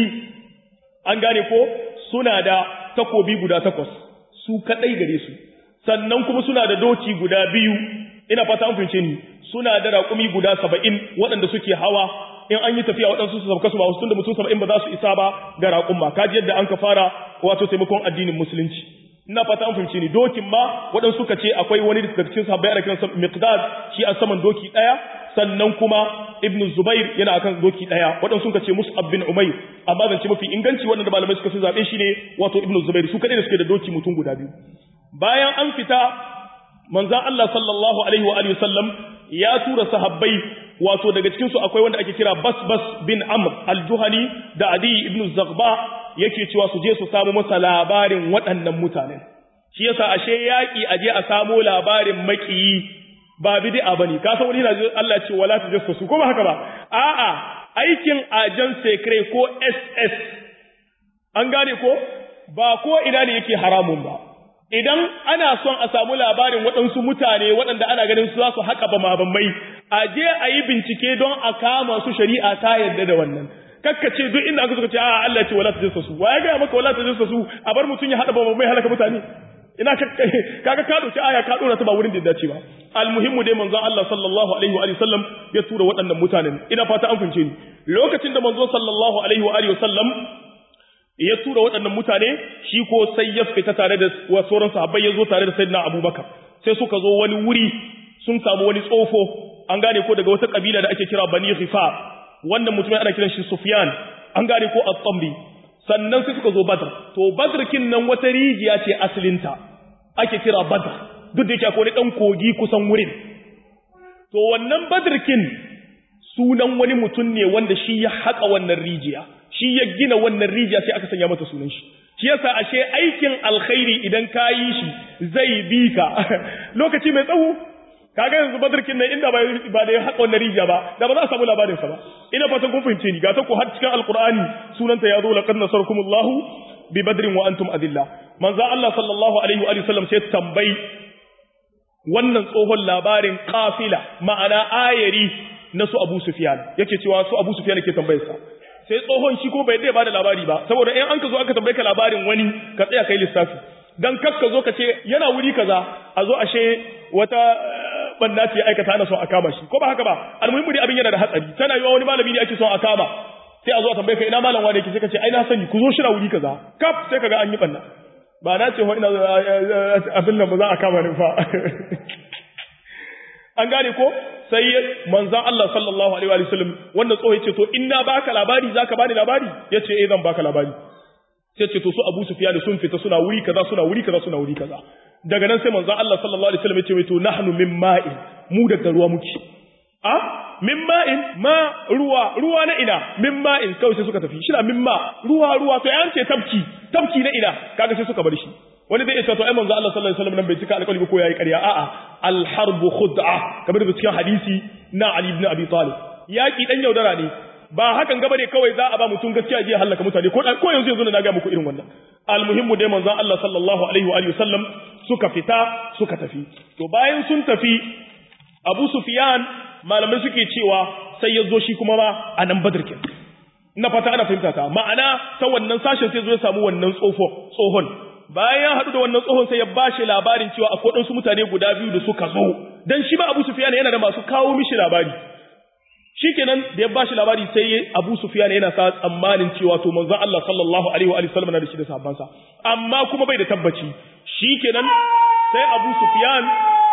an gane ko suna da takobi guda takwas su kadai gare su sannan kuma suna da doki guda biyu ina fata an fince ni suna da raƙumi guda saba'in waɗanda suke hawa in an yi tafiya waɗansu su sauka su ba wasu da mutum saba'in ba za su isa ba ga raƙumma kaji yadda an ka fara wato taimakon addinin musulunci ina fata an fince ni dokin ma waɗansu suka ce akwai wani daga cikin sahabbai ana kiransa miqdad shi a saman doki ɗaya sannan kuma ibn zubair yana akan doki ɗaya waɗansu suka ce mus'ab bin umayr amma zance mafi inganci waɗanda malamai suka fi zaɓe shi ne wato ibn zubair su kaɗai da suke da doki mutum guda biyu bayan an fita manzan Allah sallallahu alaihi wa alihi sallam ya tura sahabbai wato daga cikin su akwai wanda ake kira Basbas bin Amr al-Juhani da Adi ibn Zaghba yake cewa su je su samu masa labarin waɗannan mutanen shi yasa ashe yaki aje a samu labarin makiyi ba bid'a bane ka san wani na Allah ce wala tajassasu ko ba haka ba a'a aikin ajan secret ko SS an gane ko ba ko ina ne yake haramun ba idan ana son a samu labarin waɗansu mutane waɗanda ana ganin su za su haƙa ba mabamai a je a yi bincike don a kama su shari'a ta yarda da wannan kakkace duk inda aka suka ce a Allah ce wala ta jinsa su wa ya gaya maka wala ta jinsa su a bar mutum ya haɗa ba mabamai halaka mutane ina kaga ka dauki aya ka dora ta ba wurin da ya dace ba almuhimmu dai manzon Allah sallallahu alaihi wa sallam ya tura waɗannan mutanen ina fata an fince ni lokacin da manzon sallallahu alaihi wa sallam ya tura waɗannan mutane shi ko sai ya fita tare da sauran sahabbai ya zo tare da sayyidina abubakar sai suka zo wani wuri sun samu wani tsofo an gane ko daga wata kabila da ake kira bani ghifar wannan mutumin ana kiran shi sufyan an gane ko at-tamri sannan sai suka zo badr to badr kin nan wata rijiya ce asalinta ake kira badr duk da yake akwai dan kogi kusan wurin to wannan badr kin sunan wani mutum ne wanda shi ya haƙa wannan rijiya shi ya gina wannan rijiya sai aka sanya mata sunan shi shi shi yasa ashe aikin alkhairi idan ka yi shi zai bi ka lokaci mai tsawo kaga yanzu badarkin nan inda ba da ya haƙa wannan rijiya ba da ba za a samu labarin sa ba ina fatan kun fahimce ni ga ta ku har cikin alqur'ani sunanta ya zo laqad nasarakumullahu bi badrin wa antum adilla manzo Allah sallallahu alaihi wa sallam sai tambayi wannan tsohon labarin kafila ma'ana ayari na su Abu Sufyan yake cewa su Abu Sufyan yake tambayar sa sai tsohon shi ko bai dai bada labari ba saboda in an ka zo aka tambaye ka labarin wani ka tsaya kai lissafi dan kak ka zo ka ce yana wuri kaza a zo ashe wata banda ce aikata ana son a kama shi ko ba haka ba almuhimmi dai abin yana da hatsari tana yiwa wani malami ne ake son a kama sai a zo a tambaye ka ina malam wane yake sai ka ce ai na sani ku zo shi na wuri kaza kaf sai kaga an yi banna ba na ce ina abin nan ba za a kama ni fa an gane ko sai manzan Allah sallallahu alaihi wa sallam wanda tsoho yace to in na baka labari zaka bani labari yace eh zan baka labari sai ce to su Abu Sufyan sun fita suna wuri kaza suna wuri kaza suna wuri kaza daga nan sai manzan Allah sallallahu alaihi wa sallam yace to nahnu min ma'in mu daga ruwa muke a min ma'in ma ruwa ruwa na ina min ma'in kawai sai suka tafi shi na min ma ruwa ruwa to yan ce tabki tabki na ina kaga sai suka bar shi wani zai ce to ai manzo Allah sallallahu alaihi wasallam nan bai cika alƙawari ko yayi ƙarya a'a al harbu khud'a kamar da cikin hadisi na Ali ibn Abi Talib yaki dan yaudara ne ba hakan gaba ne kawai za a ba mutum gaskiya je halaka mutane ko ko yanzu yanzu na ga muku irin wannan al muhimmu dai manzo Allah sallallahu alaihi wa alihi wasallam suka fita suka tafi to bayan sun tafi Abu Sufyan malamai suke cewa sai ya zo shi kuma ba a nan Badr kin na fata ana fahimta ta ma'ana ta wannan sashen sai zo ya samu wannan tsofo tsohon bayan ya haɗu da wannan tsohon sai ya ba shi labarin cewa akwai ɗansu mutane guda biyu da suka zo dan shi ba Abu Sufyan yana da masu kawo mishi labari shikenan da ya ba shi labari sai Abu Sufyan yana sa tsammanin cewa to manzon Allah sallallahu alaihi wa sallam na da shi da sahabbansa amma kuma bai da tabbaci shikenan sai Abu Sufyan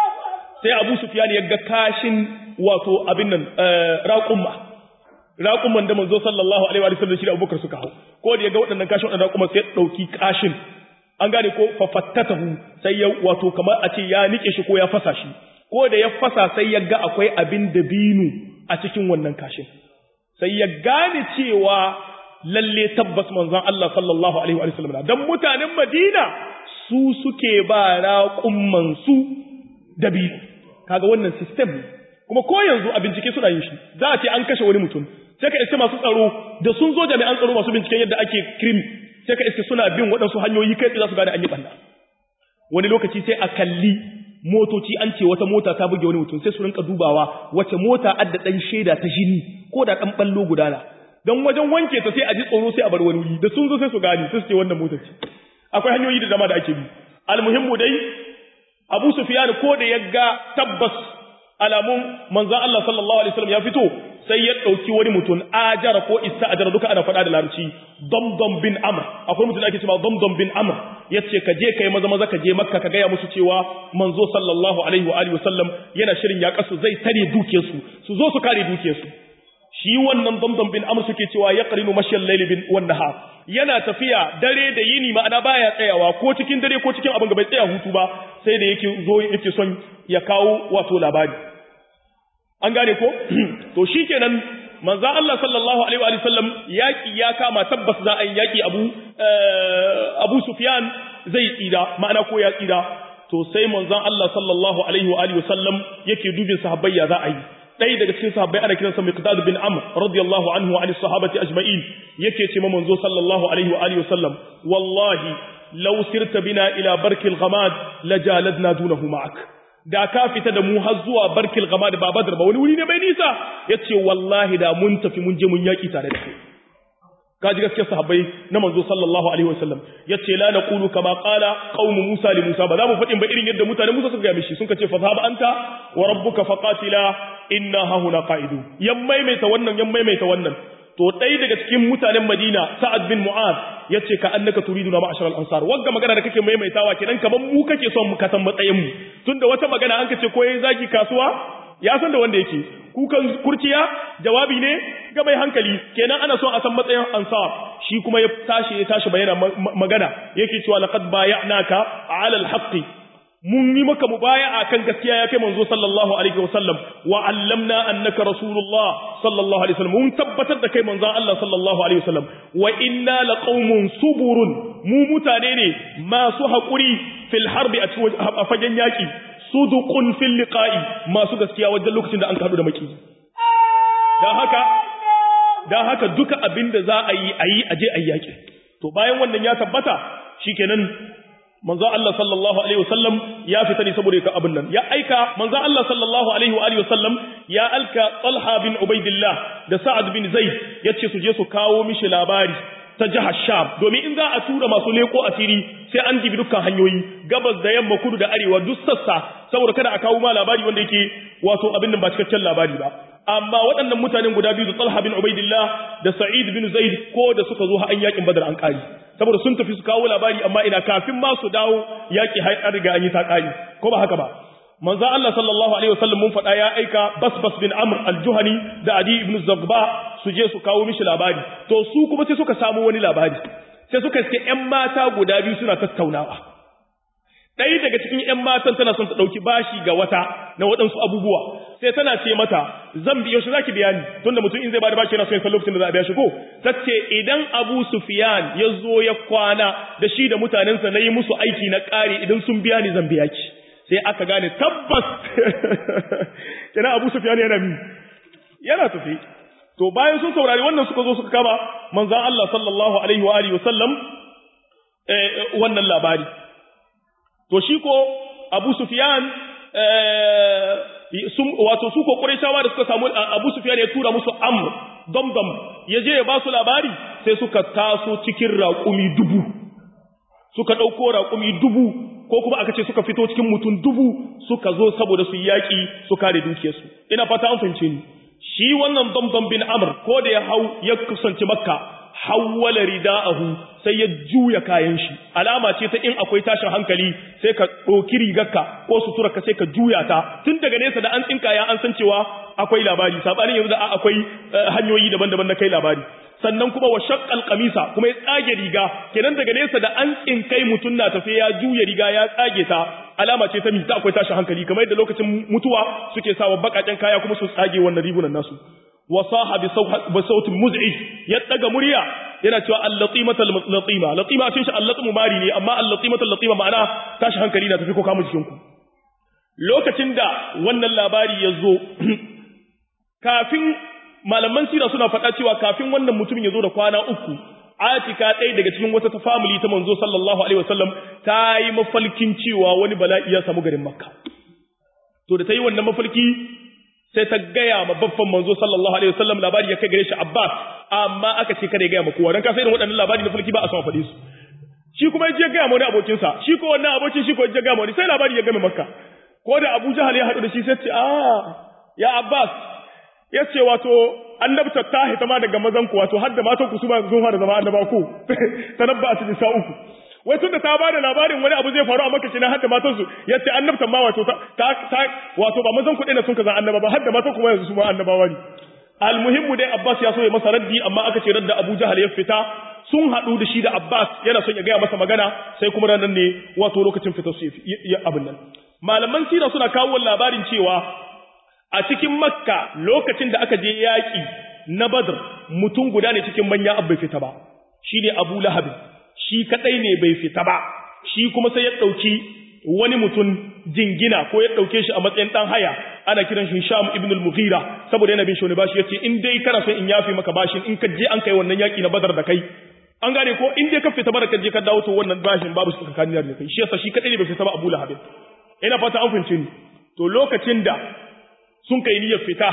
sai Abu Sufyan ya ga kashin wato abin nan raƙumma raƙumman da manzo sallallahu alaihi wa sallam shi da Abubakar suka hau ko da ya ga waɗannan kashin waɗannan raƙumma sai ya ɗauki kashin an gane ko fafattatahu sai ya wato kamar a ce ya nike shi ko ya fasa shi ko da ya fasa sai ya ga akwai abin da binu a cikin wannan kashin sai ya gane cewa lalle tabbas manzon Allah sallallahu alaihi wa sallam dan mutanen Madina su suke ba raƙumman su da binu kaga wannan system kuma ko yanzu a bincike suna yin shi za a ce an kashe wani mutum sai ka iske masu tsaro da sun zo jami'an tsaro masu binciken yadda ake crime sai ka iske suna bin waɗansu hanyoyi kai za su gane an yi ɓanna wani lokaci sai a kalli motoci an ce wata mota ta buge wani mutum sai su rinka dubawa wace mota adda ɗan shaida ta jini ko da ɗan ɓallo gudana don wajen wanke ta sai a ji tsoro sai a bar wani wuri da sun zo sai su gane sai su ce wannan mota ce akwai hanyoyi da dama da ake bi almuhimmu dai abu sufiyan ko da ya ga tabbas alamun manzan Allah sallallahu alaihi wasallam ya fito sai ya ɗauki wani mutum ajara ko ista'ajara duka ana faɗa da larabci domdom bin amr akwai mutum da ake cewa domdom bin amr yace ka je kai maza maza ka je makka ka gaya musu cewa manzo sallallahu alaihi wa alihi wasallam yana shirin ya kasu zai tare dukiyar su su zo su kare dukiyar su shi wannan domdom bin amr suke cewa ya qarinu mashyal layli bin wan nahar yana tafiya dare da yini ma'ana baya tsayawa ko cikin dare ko cikin abin da bai tsaya hutu ba sai da yake zo yake son ya kawo wato labari an gane ko to shikenan manzo Allah sallallahu alaihi wa sallam yaki ya kama tabbas za a yi yaki Abu Abu Sufyan zai tsira ma'ana ko ya tsira to sai manzo Allah sallallahu alaihi wa sallam yake dubin sahabbai ya za a yi ɗaya daga cikin sahabbai ana kiransa Miqdad bin Amr radiyallahu anhu wa sahabati ajma'in yake ce manzo sallallahu alaihi wa sallam wallahi law sirta bina ila barkil ghamad lajaladna dunahu ma'ak da ka fita da mu har zuwa barkil gama da babadar ba wani wuri ne bai nisa ya ce wallahi da mun tafi mun je mun yaƙi tare da kai ka ji gaskiyar sahabbai na manzo sallallahu alaihi wasallam ya ce la naqulu kama qala qaumu musa li musa ba za mu faɗin ba irin yadda mutanen musa suka ga mishi sun ce fa zahaba anta wa rabbuka faqatila inna hahuna qa'idu yan maimaita wannan yan maimaita wannan to ɗaya daga cikin mutanen Madina Sa'ad bin Mu'az yace ka annaka turiduna ma'ashar al-ansar wagga magana da kake maimaitawa kenan kaman mu kake son mu kasan matsayin mu tunda wata magana an kace ko yayin zaki kasuwa ya san da wanda yake kukan kurciya jawabi ne ga mai hankali kenan ana son a san matsayin ansar shi kuma ya tashi ya tashi bayana magana yake cewa laqad bay'naka 'ala al-haqqi mun yi maka mubaya'a kan gaskiya ya kai manzo sallallahu alaihi wasallam wa allamna annaka rasulullah sallallahu alaihi wasallam mun tabbatar da kai manzo Allah sallallahu alaihi wasallam wa inna laqaumun suburun mu mutane ne masu haƙuri fil harbi a cikin a fagen yaƙi suduqun fil liqa'i masu gaskiya wajen lokacin da an kaɗu da maki dan haka dan haka duka abin da za a yi a yi aje a yaƙi to bayan wannan ya tabbata shikenan manzo Allah sallallahu alaihi wasallam ya fita ne saboda ka abin nan ya aika manzo Allah sallallahu alaihi wa alihi wasallam ya alka Talha bin Ubaidillah da Sa'ad bin Zaid yace su je su kawo mishi labari ta jihar Sham domin in za a tura masu leko asiri sai an dibi dukkan hanyoyi gabas da yamma kudu da arewa duk sassa saboda kada a kawo ma labari wanda yake wato abin nan ba cikakken labari ba amma waɗannan mutanen guda biyu da Talha bin Ubaidillah da Sa'id bin Zaid ko da suka zo har an yakin Badar an kari saboda sun tafi su kawo labari amma ina kafin ma su dawo yaki har an riga an yi ta kari ko ba haka ba manzo Allah sallallahu alaihi wasallam mun faɗa ya aika Basbas bin Amr al-Juhani da Adi ibn Zagba su je su kawo mishi labari to su kuma sai suka samu wani labari sai suka iske ƴan mata guda biyu suna tattaunawa ɗaya daga cikin ƴan matan tana son ta ɗauki bashi ga wata na waɗansu abubuwa sai tana ce mata zan biyo shi zaki biya ni tunda mutum in zai bada bashi yana son ya san lokacin da za a biya shi ko tace idan Abu Sufyan ya zo ya kwana da shi da mutanensa na yi musu aiki na ƙari idan sun biya ni zan biya ki sai aka gane tabbas kina Abu Sufyan yana mi yana tafi to bayan sun saurari wannan suka zo suka kama manzon Allah sallallahu alaihi wa alihi wasallam eh wannan labari to shi ko Abu Sufyan eh wato su ko Qurayshawa da suka samu Abu Sufyan ya tura musu Amr damdam yaje ya ba su labari sai suka taso cikin raƙumi dubu suka ɗauko raƙumi dubu ko kuma aka ce suka fito cikin mutum dubu suka zo saboda su yaƙi su kare dukiyarsu ina fata an fahimce ni shi wannan damdam bin amr ko da ya hau ya kusanci makka hawwala rida'ahu sai ya juya kayan shi alama ce ta in akwai tashin hankali sai ka ɗauki rigarka ko suturarka sai ka juya ta tun daga nesa da an tsinka ya an san cewa akwai labari sabanin yanzu da akwai hanyoyi daban-daban na kai labari sannan kuma wa shaqqal qamisa kuma ya tsage riga kenan daga nesa da an tsinkai mutun na tafe ya juya riga ya tsage ta alama ce ta mi ta akwai tashin hankali kamar yadda lokacin mutuwa suke sawa bakaken kaya kuma su tsage wannan rigunan nasu wa saha bi sautin muz'ij ya daga murya yana cewa al-latimata al-latima latima cin shi al-latimu mari ne amma al-latimata al-latima ma'ana tashi hankali na tafi ko kamu jikin ku lokacin da wannan labari ya zo kafin malaman sira suna faɗa cewa kafin wannan mutumin ya zo da kwana uku Atika ɗaya daga cikin wata family ta manzo sallallahu alaihi wasallam ta yi mafalkin cewa wani bala'i ya samu garin Makka to da ta yi wannan mafalki sai ta gaya ma babban manzo sallallahu alaihi wasallam labari ya kai gare shi Abbas amma aka ce kada ya gaya ma kowa dan ka sai irin waɗannan labari na falki ba a son faɗi su shi kuma ya je gaya ma wani abokin sa shi ko wannan abokin shi ko ya gaya ma wani sai labari ya game Makka ko da Abu Jahal ya haɗu da shi sai ce ah ya Abbas ya ce wato annabta ta hita ma daga mazan ku wato har da matan ku su ba sun fara zama annaba ku tanabba a cikin sa'uku wai tunda ta bada labarin wani abu zai faru a maka kenan har da matan su yace annabtan ma wato ta ta wato ba mazan ku ɗaya sun kaza annaba ba har da matan ku ma yanzu su ma annabawa ne almuhimmu dai Abbas ya so ya masa raddi amma aka ce radda Abu Jahal ya fita sun haɗu da shi da Abbas yana son ya gaya masa magana sai kuma ranar ne wato lokacin fitar su ya abin nan malaman sira suna kawo labarin cewa a cikin makka lokacin da aka je yaƙi na badr mutum guda ne cikin manya bai fita ba shi ne abu lahab shi kaɗai ne bai fita ba shi kuma sai ya ɗauki wani mutum jingina ko ya ɗauke shi a matsayin ɗan haya ana kiran shi sham ibn al-mughira saboda yana bin shi wani bashi yace in dai kana son in yafi maka bashin in ka je an kai wannan yaƙi na badar da kai an gane ko in dai ka fita bara ka je ka dawo to wannan bashin babu su tsakanin da kai shi yasa shi kaɗai ne bai fita ba abu lahab ina fata an fahimce ni to lokacin da sun kai niyyar fita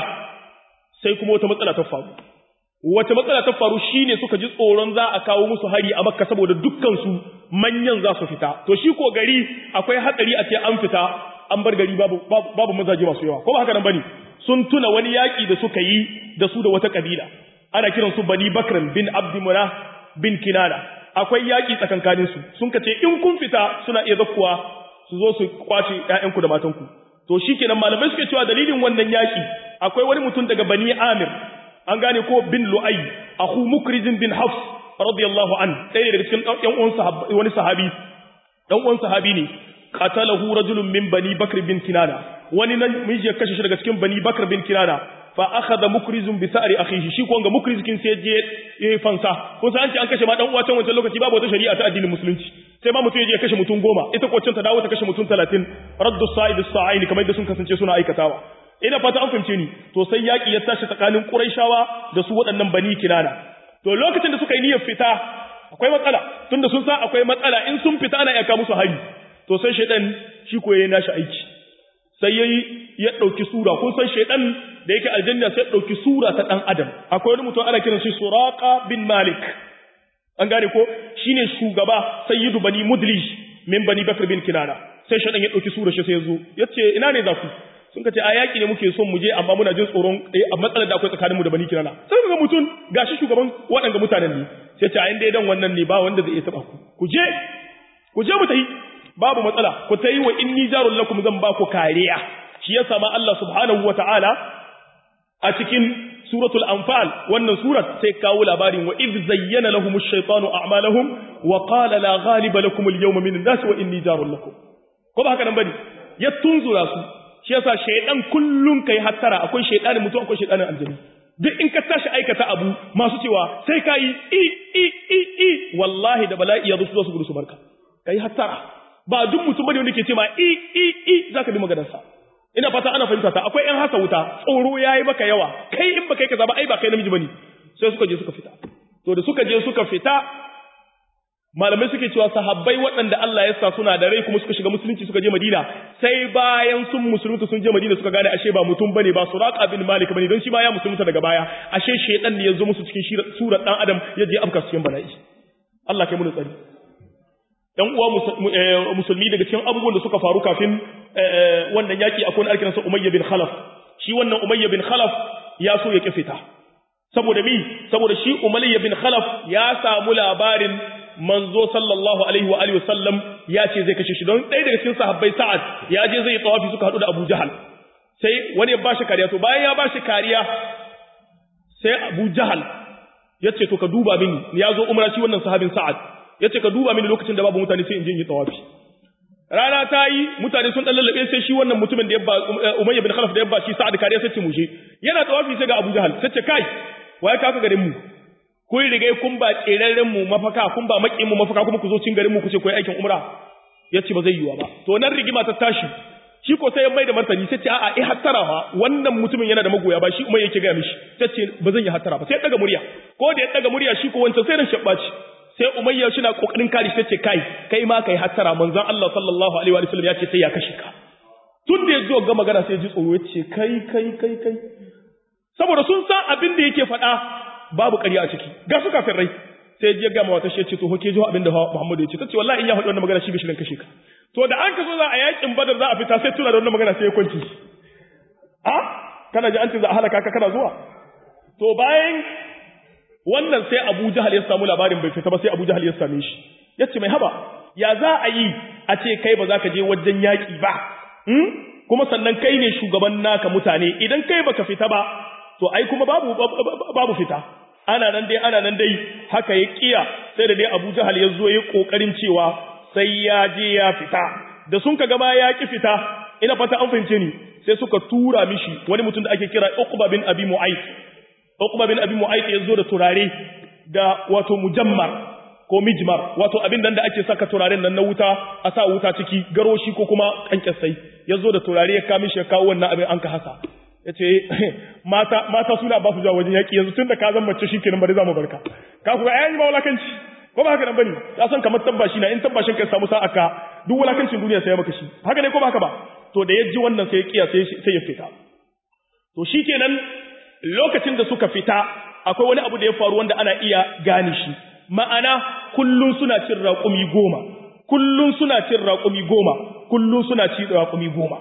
sai kuma wata matsala ta faru wata matsala ta faru shine suka ji tsoron za a kawo musu hari a makka saboda dukkan su manyan za su fita to shi ko gari akwai hatsari a ce an fita an bar gari babu babu mazaje masu yawa ko ba haka nan bane sun tuna wani yaki da suka yi da su da wata kabila ana kiran su bani bakran bin abdimuna bin kinana akwai yaki tsakankanin su sun kace in kun fita suna iya zakkuwa su zo su kwace ƴaƴanku da matanku to shikenan malamai suke cewa dalilin wannan yaki akwai wani mutum daga bani amir an gane ko bin lu'ay akhu mukrizin bin hafs radiyallahu an ɗaya daga cikin ɗan uwan sahabi wani sahabi ɗan uwan sahabi ne qatalahu rajulun min bani bakr bin kinana wani nan miji ya kashe shi daga cikin bani bakr bin kinana fa akhadha mukrizun bi sa'ri akhihi shi ko ga mukrizkin sai je yayi fansa ko sai an ce an kashe ma dan uwa can wancan lokaci babu wata shari'a ta addinin musulunci sai ma mutum ya je kashe mutum goma ita ko can ta dawo ta kashe mutum 30 raddu sa'id as-sa'aini kamar da sun kasance suna aikatawa ina fata an fahimce ni to sai yaki ya tashi tsakanin quraishawa da su waɗannan bani kinana to lokacin da suka yi niyyar fita akwai matsala tunda sun san akwai matsala in sun fita ana yaka musu hari to sai shaidan shi ko yayin nashi aiki sai yayi ya dauki sura kun san shaidan da yake aljanna sai dauki sura ta dan adam akwai wani mutum ana kiran shi suraqa bin malik an gane ko shine shugaba sayyidu bani mudlij min bani bakr bin kinana sai shaidan ya dauki sura shi sai ya zo yace ina ne za ku sun ka ce a yaƙi ne muke son mu je amma muna jin tsoron a matsalar da akwai tsakaninmu da bani kirana sai ga mutum gashi shugaban waɗanda mutanen ne sai ce a inda dan wannan ne ba wanda zai iya taɓa ku ku je ku je mu tayi babu matsala ku tayi wa inni jarul lakum zan ba ku kariya shi yasa ma Allah subhanahu wata'ala a cikin suratul anfal wannan surat sai kawo labarin wa idh zayyana lahum ash-shaytanu a'malahum wa qala la ghaliba lakum al-yawma min an-nas wa inni jarul lakum ko ba haka nan bane ya tunzura su shi yasa shaydan kullun kai hattara akwai shaydanin mutum akwai shaydanin aljanna duk in ka tashi aikata abu masu cewa sai kai i i i i wallahi da bala'i ya zo su gudu su barka kai hattara ba duk mutum bane wanda ke cewa i i i zaka bi maganar sa ina fata ana fahimta ta akwai yan hasa wuta tsoro yayi maka yawa kai in baka yi kaza ba ai ba kai namiji bane sai suka je suka fita to da suka je suka fita malamai suke cewa sahabbai waɗanda Allah ya sa suna da rai kuma suka shiga musulunci suka je Madina sai bayan sun musulunta sun je Madina suka gane ashe ba mutum bane ba Suraqa bin Malik bane don shi ma ya musulunta daga baya ashe shedan ne ya zo musu cikin surar dan Adam ya je afka cikin bala'i Allah kai mu tsari dan uwa musulmi daga cikin abubuwan da suka faru kafin wannan yaki akwai wani alkiransa Umayya bin Khalaf shi wannan Umayya bin Khalaf ya so ya kifita saboda mi saboda shi Umayya bin Khalaf ya samu labarin manzo sallallahu alaihi wa alihi wasallam ya ce zai kashe shi don ɗaya daga cikin sahabbai Sa'ad ya je zai tawafi suka hadu da Abu Jahal sai wani ya bashi kariya to bayan ya bashi kariya sai Abu Jahal ya ce to ka duba mini ya zo umra shi wannan sahabin Sa'ad ya ce ka duba mini lokacin da babu mutane sai in je in yi tawafi rana ta yi mutane sun dan lallabe sai shi wannan mutumin da ya ba Umayya bin Khalaf da ya ba shi Sa'ad kariya sai ce mu je yana tawafi sai ga Abu Jahal sai ce kai waye ka ka garin mu kun riga kun ba tserarren mu mafaka kun ba makin mu mafaka kuma ku zo cin garin mu ku ce koyi aikin umra yace ba zai yiwa ba to nan rigima ta tashi shi ko sai ya mai da martani sai ce a'a eh hattara fa wannan mutumin yana da magoya ba shi umar yake ga mishi tace ba zan yi hattara ba sai ya daga murya ko da ya daga murya shi ko wancan sai ran shabbaci sai umayya shi na kokarin kare shi tace kai kai ma kai hattara manzon Allah sallallahu alaihi wa sallam ya ce sai ya kashe ka tun da ya zo ga magana sai ya ji tsoro ya ce kai kai kai kai saboda sun san abin da yake faɗa babu ƙarya a ciki ga su kafin rai sai ya ga mawata shi ya ce to hoke jiho abin da Muhammadu ya ce tace wallahi in ya faɗi wannan magana shi bishirin kashe ka to da an ka so za a yakin badar za a fita sai tuna da wannan magana sai ya kwanci a kana ji an ce za a halaka ka kana zuwa to bayan wannan sai Abu Jahal ya samu labarin bai fita ba sai Abu Jahal ya same shi yace mai haba ya za a yi a ce kai ba za ka je wajen yaki ba kuma sannan kai ne shugaban naka mutane idan kai baka fita ba to ai kuma babu babu fita ana nan dai ana nan dai haka ya kiya sai da dai Abu Jahal ya zo ya kokarin cewa sai ya je ya fita da sun kaga ma ya ki fita ina fata an fahimce ni sai suka tura mishi wani mutum da ake kira Uqba bin Abi Mu'ayth Uqba bin Abi Mu'ayth ya zo da turare da wato mujammar ko mijmar wato abin nan da ake saka turaren nan na wuta a sa wuta ciki garoshi ko kuma kankasai ya zo da turare ya kawo mishi ya kawo wannan abin an ka hasa ya ce mata mata suna ba su jawo wajen yaƙi yanzu tun da ka zan mace shi kenan bari za mu barka ka kuka ayan ba wulakanci ko ba haka nan bane ka san kamar tabbashi na in tabbashin ka samu sa'a ka duk wulakancin duniya sai ya maka shi haka ne ko ba haka ba to da ya ji wannan sai ya kiya sai ya fita to shikenan lokacin da suka fita akwai wani abu da ya faru wanda ana iya gane shi ma'ana kullun suna cin raƙumi goma kullun suna cin raƙumi goma kullun suna cin raƙumi goma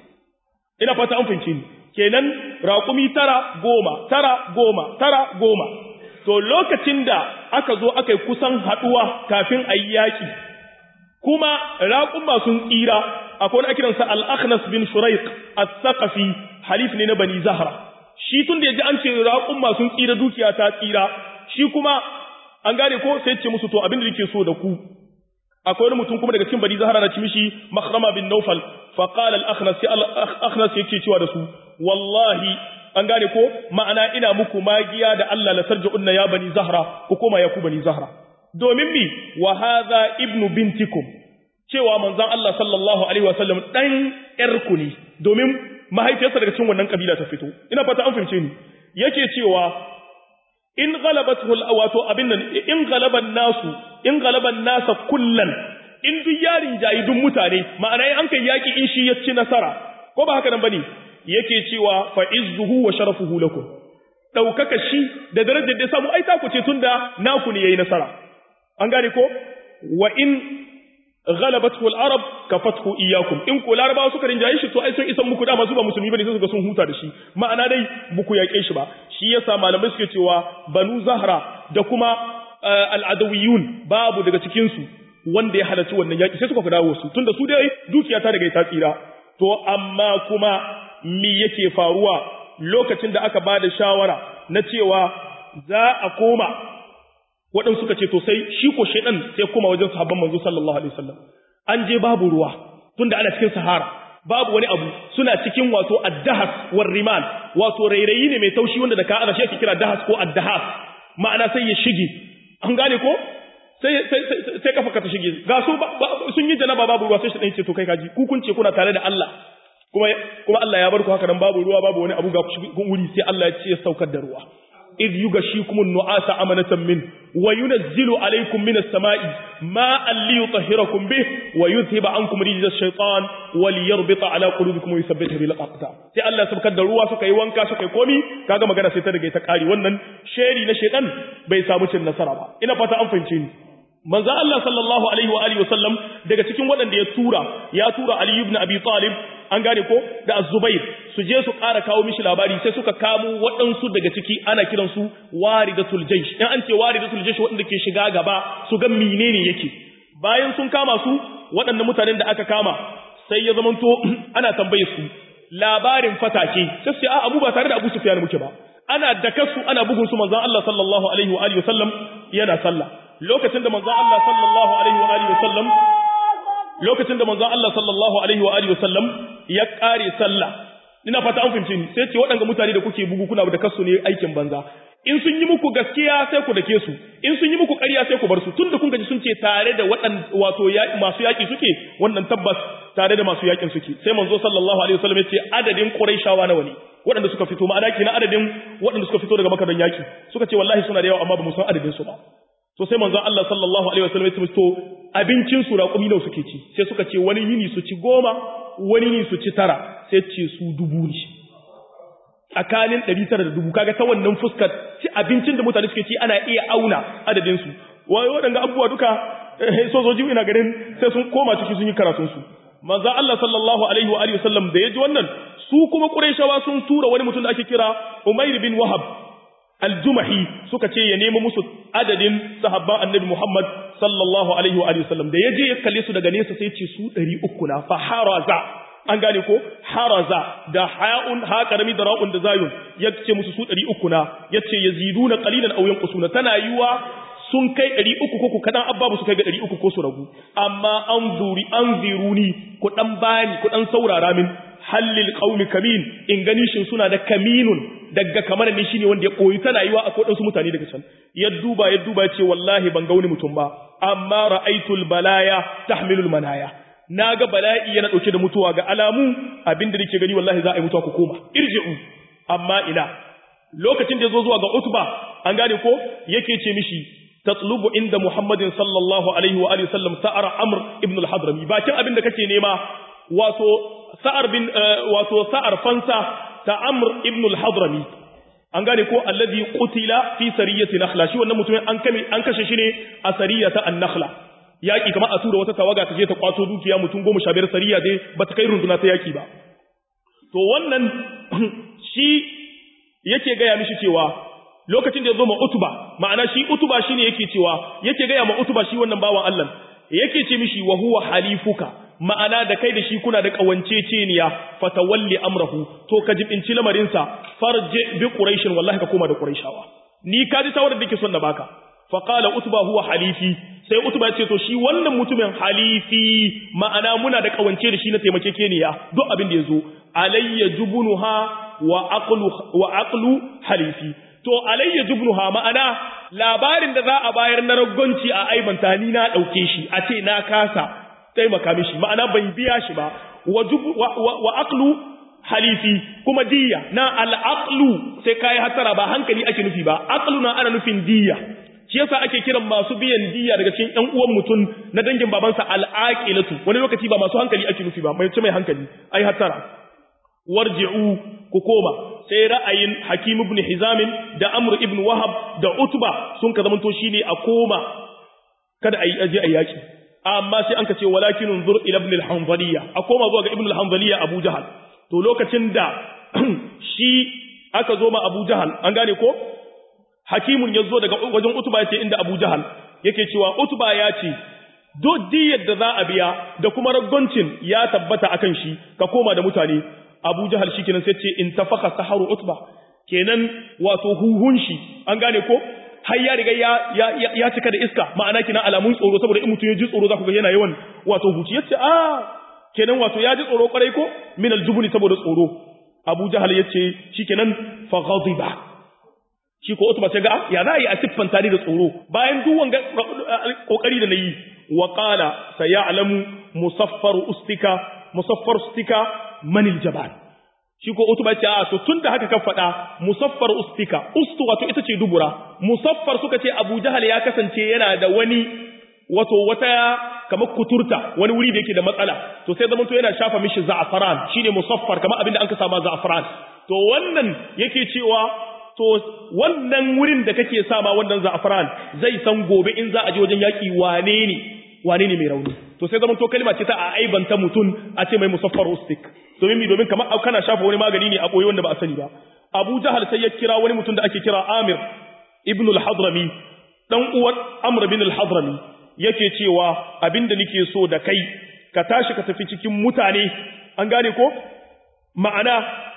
ina fata an fahimce ni kenan raƙumi tara goma tara goma tara goma to lokacin da aka zo aka yi kusan haɗuwa kafin a yi yaƙi kuma raƙuma sun tsira akwai wani akiransa al-akhnas bin shuraiq as-saqafi halif ne na bani zahra shi tun da ya ji an ce raƙuma sun tsira dukiya ta tsira shi kuma an gane ko sai ce musu to abin da yake so da ku akwai wani mutum kuma daga cikin bani zahra na ci mishi makhrama bin nawfal fa qala al-akhnas al-akhnas yake cewa da su wallahi an gane ko ma'ana ina muku magiya da Allah la tarji'unna ya bani zahra ku koma ya ku bani zahra domin mi wa hadha ibnu bintikum cewa manzon Allah sallallahu alaihi wasallam dan yarku ne domin mahaifiyarsa daga cikin wannan kabila ta fito ina fata an fahimce ni yake cewa in ghalabathu wato abin nan in ghalaban nasu in ghalaban nasa kullan in duk yarin jayi duk mutane ma'ana an kai yaki in shi ya ci nasara ko ba haka nan bane yake cewa fa izzuhu wa sharafuhu lakum daukaka shi da darajar da samu ai ta ku ce tunda naku ne yayi nasara an gane ko wa in ghalabathu al-arab kafathu iyyakum in ko larabawa suka rinjaye shi to ai sun isan muku dama su ba musulmi bane sai suka sun huta da shi ma'ana dai buku yake shi ba shi yasa malamai suke cewa banu zahra da kuma al-adawiyun babu daga cikin su wanda ya halarci wannan yaki sai suka fi dawo su tunda su dai dukiya ta daga ta tsira to amma kuma me yake faruwa lokacin da aka bada shawara na cewa za a koma waɗansu suka ce to sai shi ko shaidan sai koma wajen sahabban manzo sallallahu alaihi wasallam an je babu ruwa tunda ana cikin sahara babu wani abu suna cikin wato addahas war rimal wato rairayi ne mai taushi wanda da ka ana shi ake kira dahas ko addahas ma'ana sai ya shige an gane ko sai sai sai kafa ka ta shige ga su sun yi janaba babu ruwa sai shi dan ce to kai kaji ku kun ce kuna tare da Allah kuma kuma Allah ya bar ku haka nan babu ruwa babu wani abu ga ku wuri sai Allah ya ce ya saukar da ruwa إذ يغشيكم النعاس أمنة منه وينزل عليكم من السماء ماء ليطهركم به ويذهب عنكم رجز الشيطان وليربط على قلوبكم ويثبت به الأقدام sai Allah sabkar da ruwa suka yi wanka suka yi komi kaga magana sai ta riga ta kare wannan sheri na shedan bai samu cin nasara ba ina fata an fahimce ni manzo Allah sallallahu alaihi wa alihi wasallam daga cikin waɗanda ya tura ya tura Ali ibn Abi Talib an gane ko da Az-Zubair su je su ƙara kawo mishi labari sai suka kamo waɗansu daga ciki ana kiran su waridatul jaysh in an ce waridatul jaysh waɗanda ke shiga gaba su ga menene yake bayan sun kama su waɗannan mutanen da aka kama sai ya zamanto ana tambaye su labarin fatake sai su ce a Abu ba tare da Abu Sufyan muke ba ana dakasu ana bugun su manzon Allah sallallahu alaihi wa alihi wasallam yana sallah lokacin da manzon Allah sallallahu alaihi wa alihi wasallam lokacin da manzon Allah sallallahu alaihi wa alihi wasallam ya kare sallah ina fata an fahimci ni sai ce waɗanda mutane da kuke bugu kuna da kasu ne aikin banza in sun yi muku gaskiya sai ku dake su in sun yi muku ƙarya sai ku bar su tunda kun gaji sun ce tare da waɗan wato masu yaƙi suke wannan tabbas tare da masu yaƙin suke sai manzo sallallahu alaihi wasallam ya ce adadin quraishawa nawa ne waɗanda suka fito ma'ana kina adadin waɗanda suka fito daga makadan yaƙi suka ce wallahi suna da yawa amma ba mu san adadin su ba to sai manzon Allah sallallahu alaihi wasallam ya ce to abincin su raƙumi nawa suke ci sai suka ce wani yini su ci goma wani yini su ci tara sai ce su dubu ne tsakanin ɗari tara da dubu kaga ta wannan fuskar ci abincin da mutane suke ci ana iya auna adadin su wai waɗanda abubuwa duka sojoji ina ganin sai sun koma ciki sun yi karatun su manzon Allah sallallahu alaihi wa alihi wasallam da ya ji wannan su kuma Qurayshawa sun tura wani mutum da ake kira Umair bin Wahab aljumahi suka ce ya nemo musu adadin sahabban annabi Muhammad sallallahu alaihi wa sallam da yaje ya kalle su daga nesa sai ce su 300 na fa haraza an gane ko haraza da ha'un ha karami da ra'un da zayun yace musu su 300 na yace yaziduna qalilan aw yanqusuna tana yiwa sun kai 300 ko ku kadan abba su kai ga 300 ko su ragu amma an zuri an ziruni ku dan bani ku dan saurara min hallil qaumi kamin in gani shin suna da kaminun daga kamar ne shine wanda ya koyi tana yiwa akwai wasu mutane daga can ya duba ya duba ce wallahi ban ga wani mutum ba amma ra'aitul balaya tahmilul manaya naga bala'i yana dauke da mutuwa ga alamu abinda nake gani wallahi za a yi mutuwa ku koma irji'u amma ila lokacin da yazo zuwa ga utba an gane ko yake ce mishi tatlubu inda muhammadin sallallahu alaihi wa alihi sallam sa'ar amr ibn al-hadrami bakin abinda kake nema wato sa'ar bin wato sa'ar fansa ta Amr ibn al-Hadrami an gane ko alladhi qutila fi sariyati nakhla shi wannan mutumin an kame an kashe shi ne a sariyata an-nakhla yaki kamar a tura wata tawaga ta je ta kwato dukiya mutum goma sha biyar sariya dai bata kai runduna ta yaki ba to wannan shi yake gaya mishi cewa lokacin da ya zo ma utuba ma'ana shi utuba shine yake cewa yake gaya ma utuba shi wannan bawan Allah yake ce mishi wa huwa halifuka ma'ana da kai da shi kuna da kawanceceniya fatawalli amrahu to ka jibinci lamarinsa farje bi quraishin wallahi ka koma da quraishawa ni ka ji tawarar da ke son na baka fa qala utba huwa halifi sai utba ya ce to shi wannan mutumin halifi ma'ana muna da kawance da shi na taimakekeniya duk abin da yazo alayya jubunuha wa aqlu wa aqlu halifi to alayya jubnuha ma'ana labarin da za a bayar na raggonci a aibanta ni na dauke shi a ce na kasa taimaka mishi ma'ana ban biya shi ba wa wa aqlu halifi kuma diya na al-aqlu sai kai hatara ba hankali ake nufi ba aqlu na ana nufin diya shi yasa ake kiran masu biyan diya daga cikin ƴan uwan mutum na dangin babansa al-aqilatu wani lokaci ba masu hankali ake nufi ba mai ce mai hankali ai hatara warji'u ku koma sai ra'ayin Hakim ibn Hizam da Amr ibn Wahab da Utba sun ka zamanto shine a koma kada ayi aje ayi yaki amma sai an ka ce walakin unzur ila ibn al-Hanbaliya a koma zuwa ga ibn al-Hanbaliya Abu Jahal to lokacin da shi aka zo ma Abu Jahal an gane ko Hakimun ya zo daga wajen Utba yace inda Abu Jahal yake cewa Utba ya ce duk diyar da za a biya da kuma raggoncin ya tabbata akan shi ka koma da mutane Abu Jahal shikenan sai ce in tafaka saharu utba kenan wato huhun shi an gane ko har ya riga ya ya, ya cika da iska ma'ana kina alamun tsoro saboda in mutum ya ji tsoro za ku ga yana yawan wato huci yace a kenan wato ya ji tsoro kwarai ko min aljubni saboda tsoro Abu Jahal yace shikenan fa ghadiba shi ko utba sai ga ya za a yi a siffanta ni da tsoro bayan duk wanga kokari da nayi wa qala sayalamu musaffaru ustika musaffar ustika manil jabal shi ko utuba ce a to tunda haka ka faɗa musaffar ustika ustu wato ita ce dubura musaffar suka ce Abu Jahal ya kasance yana da wani wato wata kamar kuturta wani wuri da yake da matsala to sai zaman to yana shafa mishi za'afaran shine musaffar kamar abinda an ka sama za'afaran to wannan yake cewa to wannan wurin da kake sama wannan za'afaran zai san gobe in za a je wajen yaki wane ne wane ne mai rauni to sai zaman to kalma ce ta a aibanta mutum a ce mai musaffar ustik domin mi domin kamar kana shafa wani magani ne a boye wanda ba a sani ba Abu Jahal sai ya kira wani mutum da ake kira Amir ibn al-Hadrami dan uwan Amr bin al-Hadrami yake cewa abinda nake so da kai ka tashi ka tafi cikin mutane an gane ko ma'ana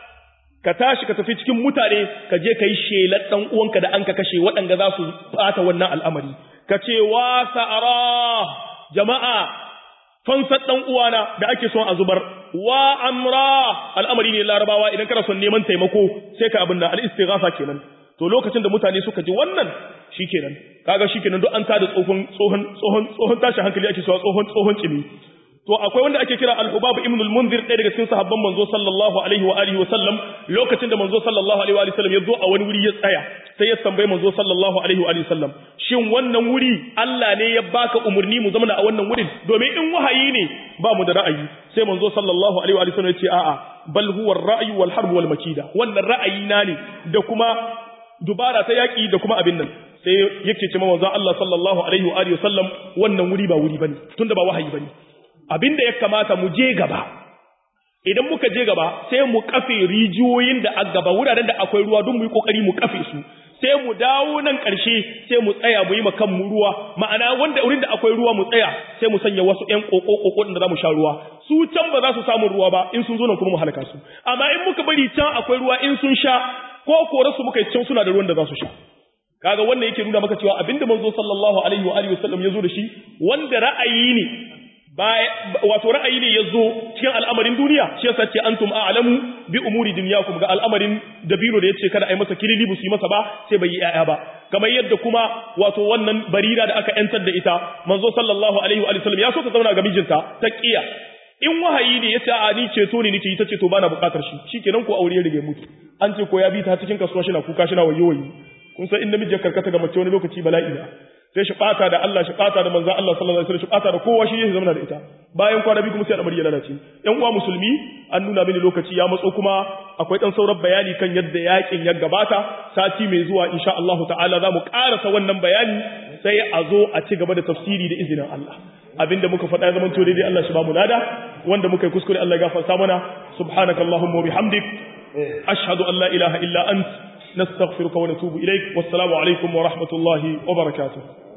ka tashi ka tafi cikin mutane ka je kai shelar dan uwanka da an ka kashe waɗanda za su bata wannan al'amari ka ce wa sa'ara jama'a fansar ɗan uwana da ake son a zubar wa amra al'amari ne larabawa idan kana son neman taimako sai ka abin da al'istighatha kenan to lokacin da mutane suka ji wannan shikenan kaga shikenan duk an tada tsohon tsohon tsohon tsohon tashi hankali ake cewa tsohon tsohon cimi to akwai wanda ake kira al-hubab ibn al-munzir ɗaya daga cikin sahabban manzo sallallahu alaihi wa alihi wa sallam lokacin da manzo sallallahu alaihi wa alihi sallam ya zo a wani wuri ya tsaya sai ya tambaye manzo sallallahu alaihi wa alihi sallam shin wannan wuri Allah ne ya baka umurni mu zama a wannan wurin domin in wahayi ne ba mu da ra'ayi sai manzo sallallahu alaihi wa alihi sallam ya ce a'a bal huwa ar-ra'yu wal harb wal makida wannan ra'ayi na ne da kuma dubara ta yaki da kuma abin nan sai yake ce manzo Allah sallallahu alaihi wa alihi sallam wannan wuri ba wuri bane tunda ba wahayi bane abinda ya kamata mu je gaba idan muka je gaba sai mu kafe rijiyoyin da a gaba wuraren da akwai ruwa don mu yi kokari mu kafe su sai mu dawo nan ƙarshe sai mu tsaya mu yi ma kanmu ruwa ma'ana wanda wurin da akwai ruwa mu tsaya sai mu sanya wasu ƴan ƙoƙo ƙoƙo da za mu sha ruwa su can ba za su samu ruwa ba in sun zo nan kuma mu halaka su amma in muka bari can akwai ruwa in sun sha ko kore su muka yi can suna da ruwan da za su sha kaga wannan yake nuna maka cewa abinda manzo sallallahu alaihi wa alihi wasallam ya zo da shi wanda ra'ayi ne wato ra'ayi ne ya zo cikin al'amarin duniya shi yasa ce antum a'lamu bi umuri dunyakum ga al'amarin dabiro da yace kada ai masa kilili bu su yi masa ba sai bai yi yaya ba kamar yadda kuma wato wannan barira da aka yantar da ita manzo sallallahu alaihi wa sallam ya so ta zauna ga mijinta ta kiya in wahayi ne yace a ni ceto ne nake ita ce to bana bukatar shi shikenan ko aure ya rige mutu an ce ko ya bi ta cikin kasuwa shi na kuka shi na wayo wayo kun san in namiji ya karkata ga mace wani lokaci bala'i na sai shi bata da Allah shi bata da manzon Allah sallallahu alaihi wasallam shi bata da kowa shi yake zama da ita bayan kwana biyu kuma sai al'amari ya lalace yan uwa musulmi an nuna mini lokaci ya matso kuma akwai dan sauran bayani kan yadda yakin ya gabata sati mai zuwa insha Allah ta'ala za mu karasa wannan bayani sai a zo a ci gaba da tafsiri da izinin Allah abinda muka faɗa ya zamanto daidai Allah shi ba mu nada wanda muka yi kuskure Allah ya gafarta mana subhanakallahumma wa bihamdik ashhadu an la ilaha illa anta نستغفرك ونتوب إليك والسلام عليكم ورحمة الله وبركاته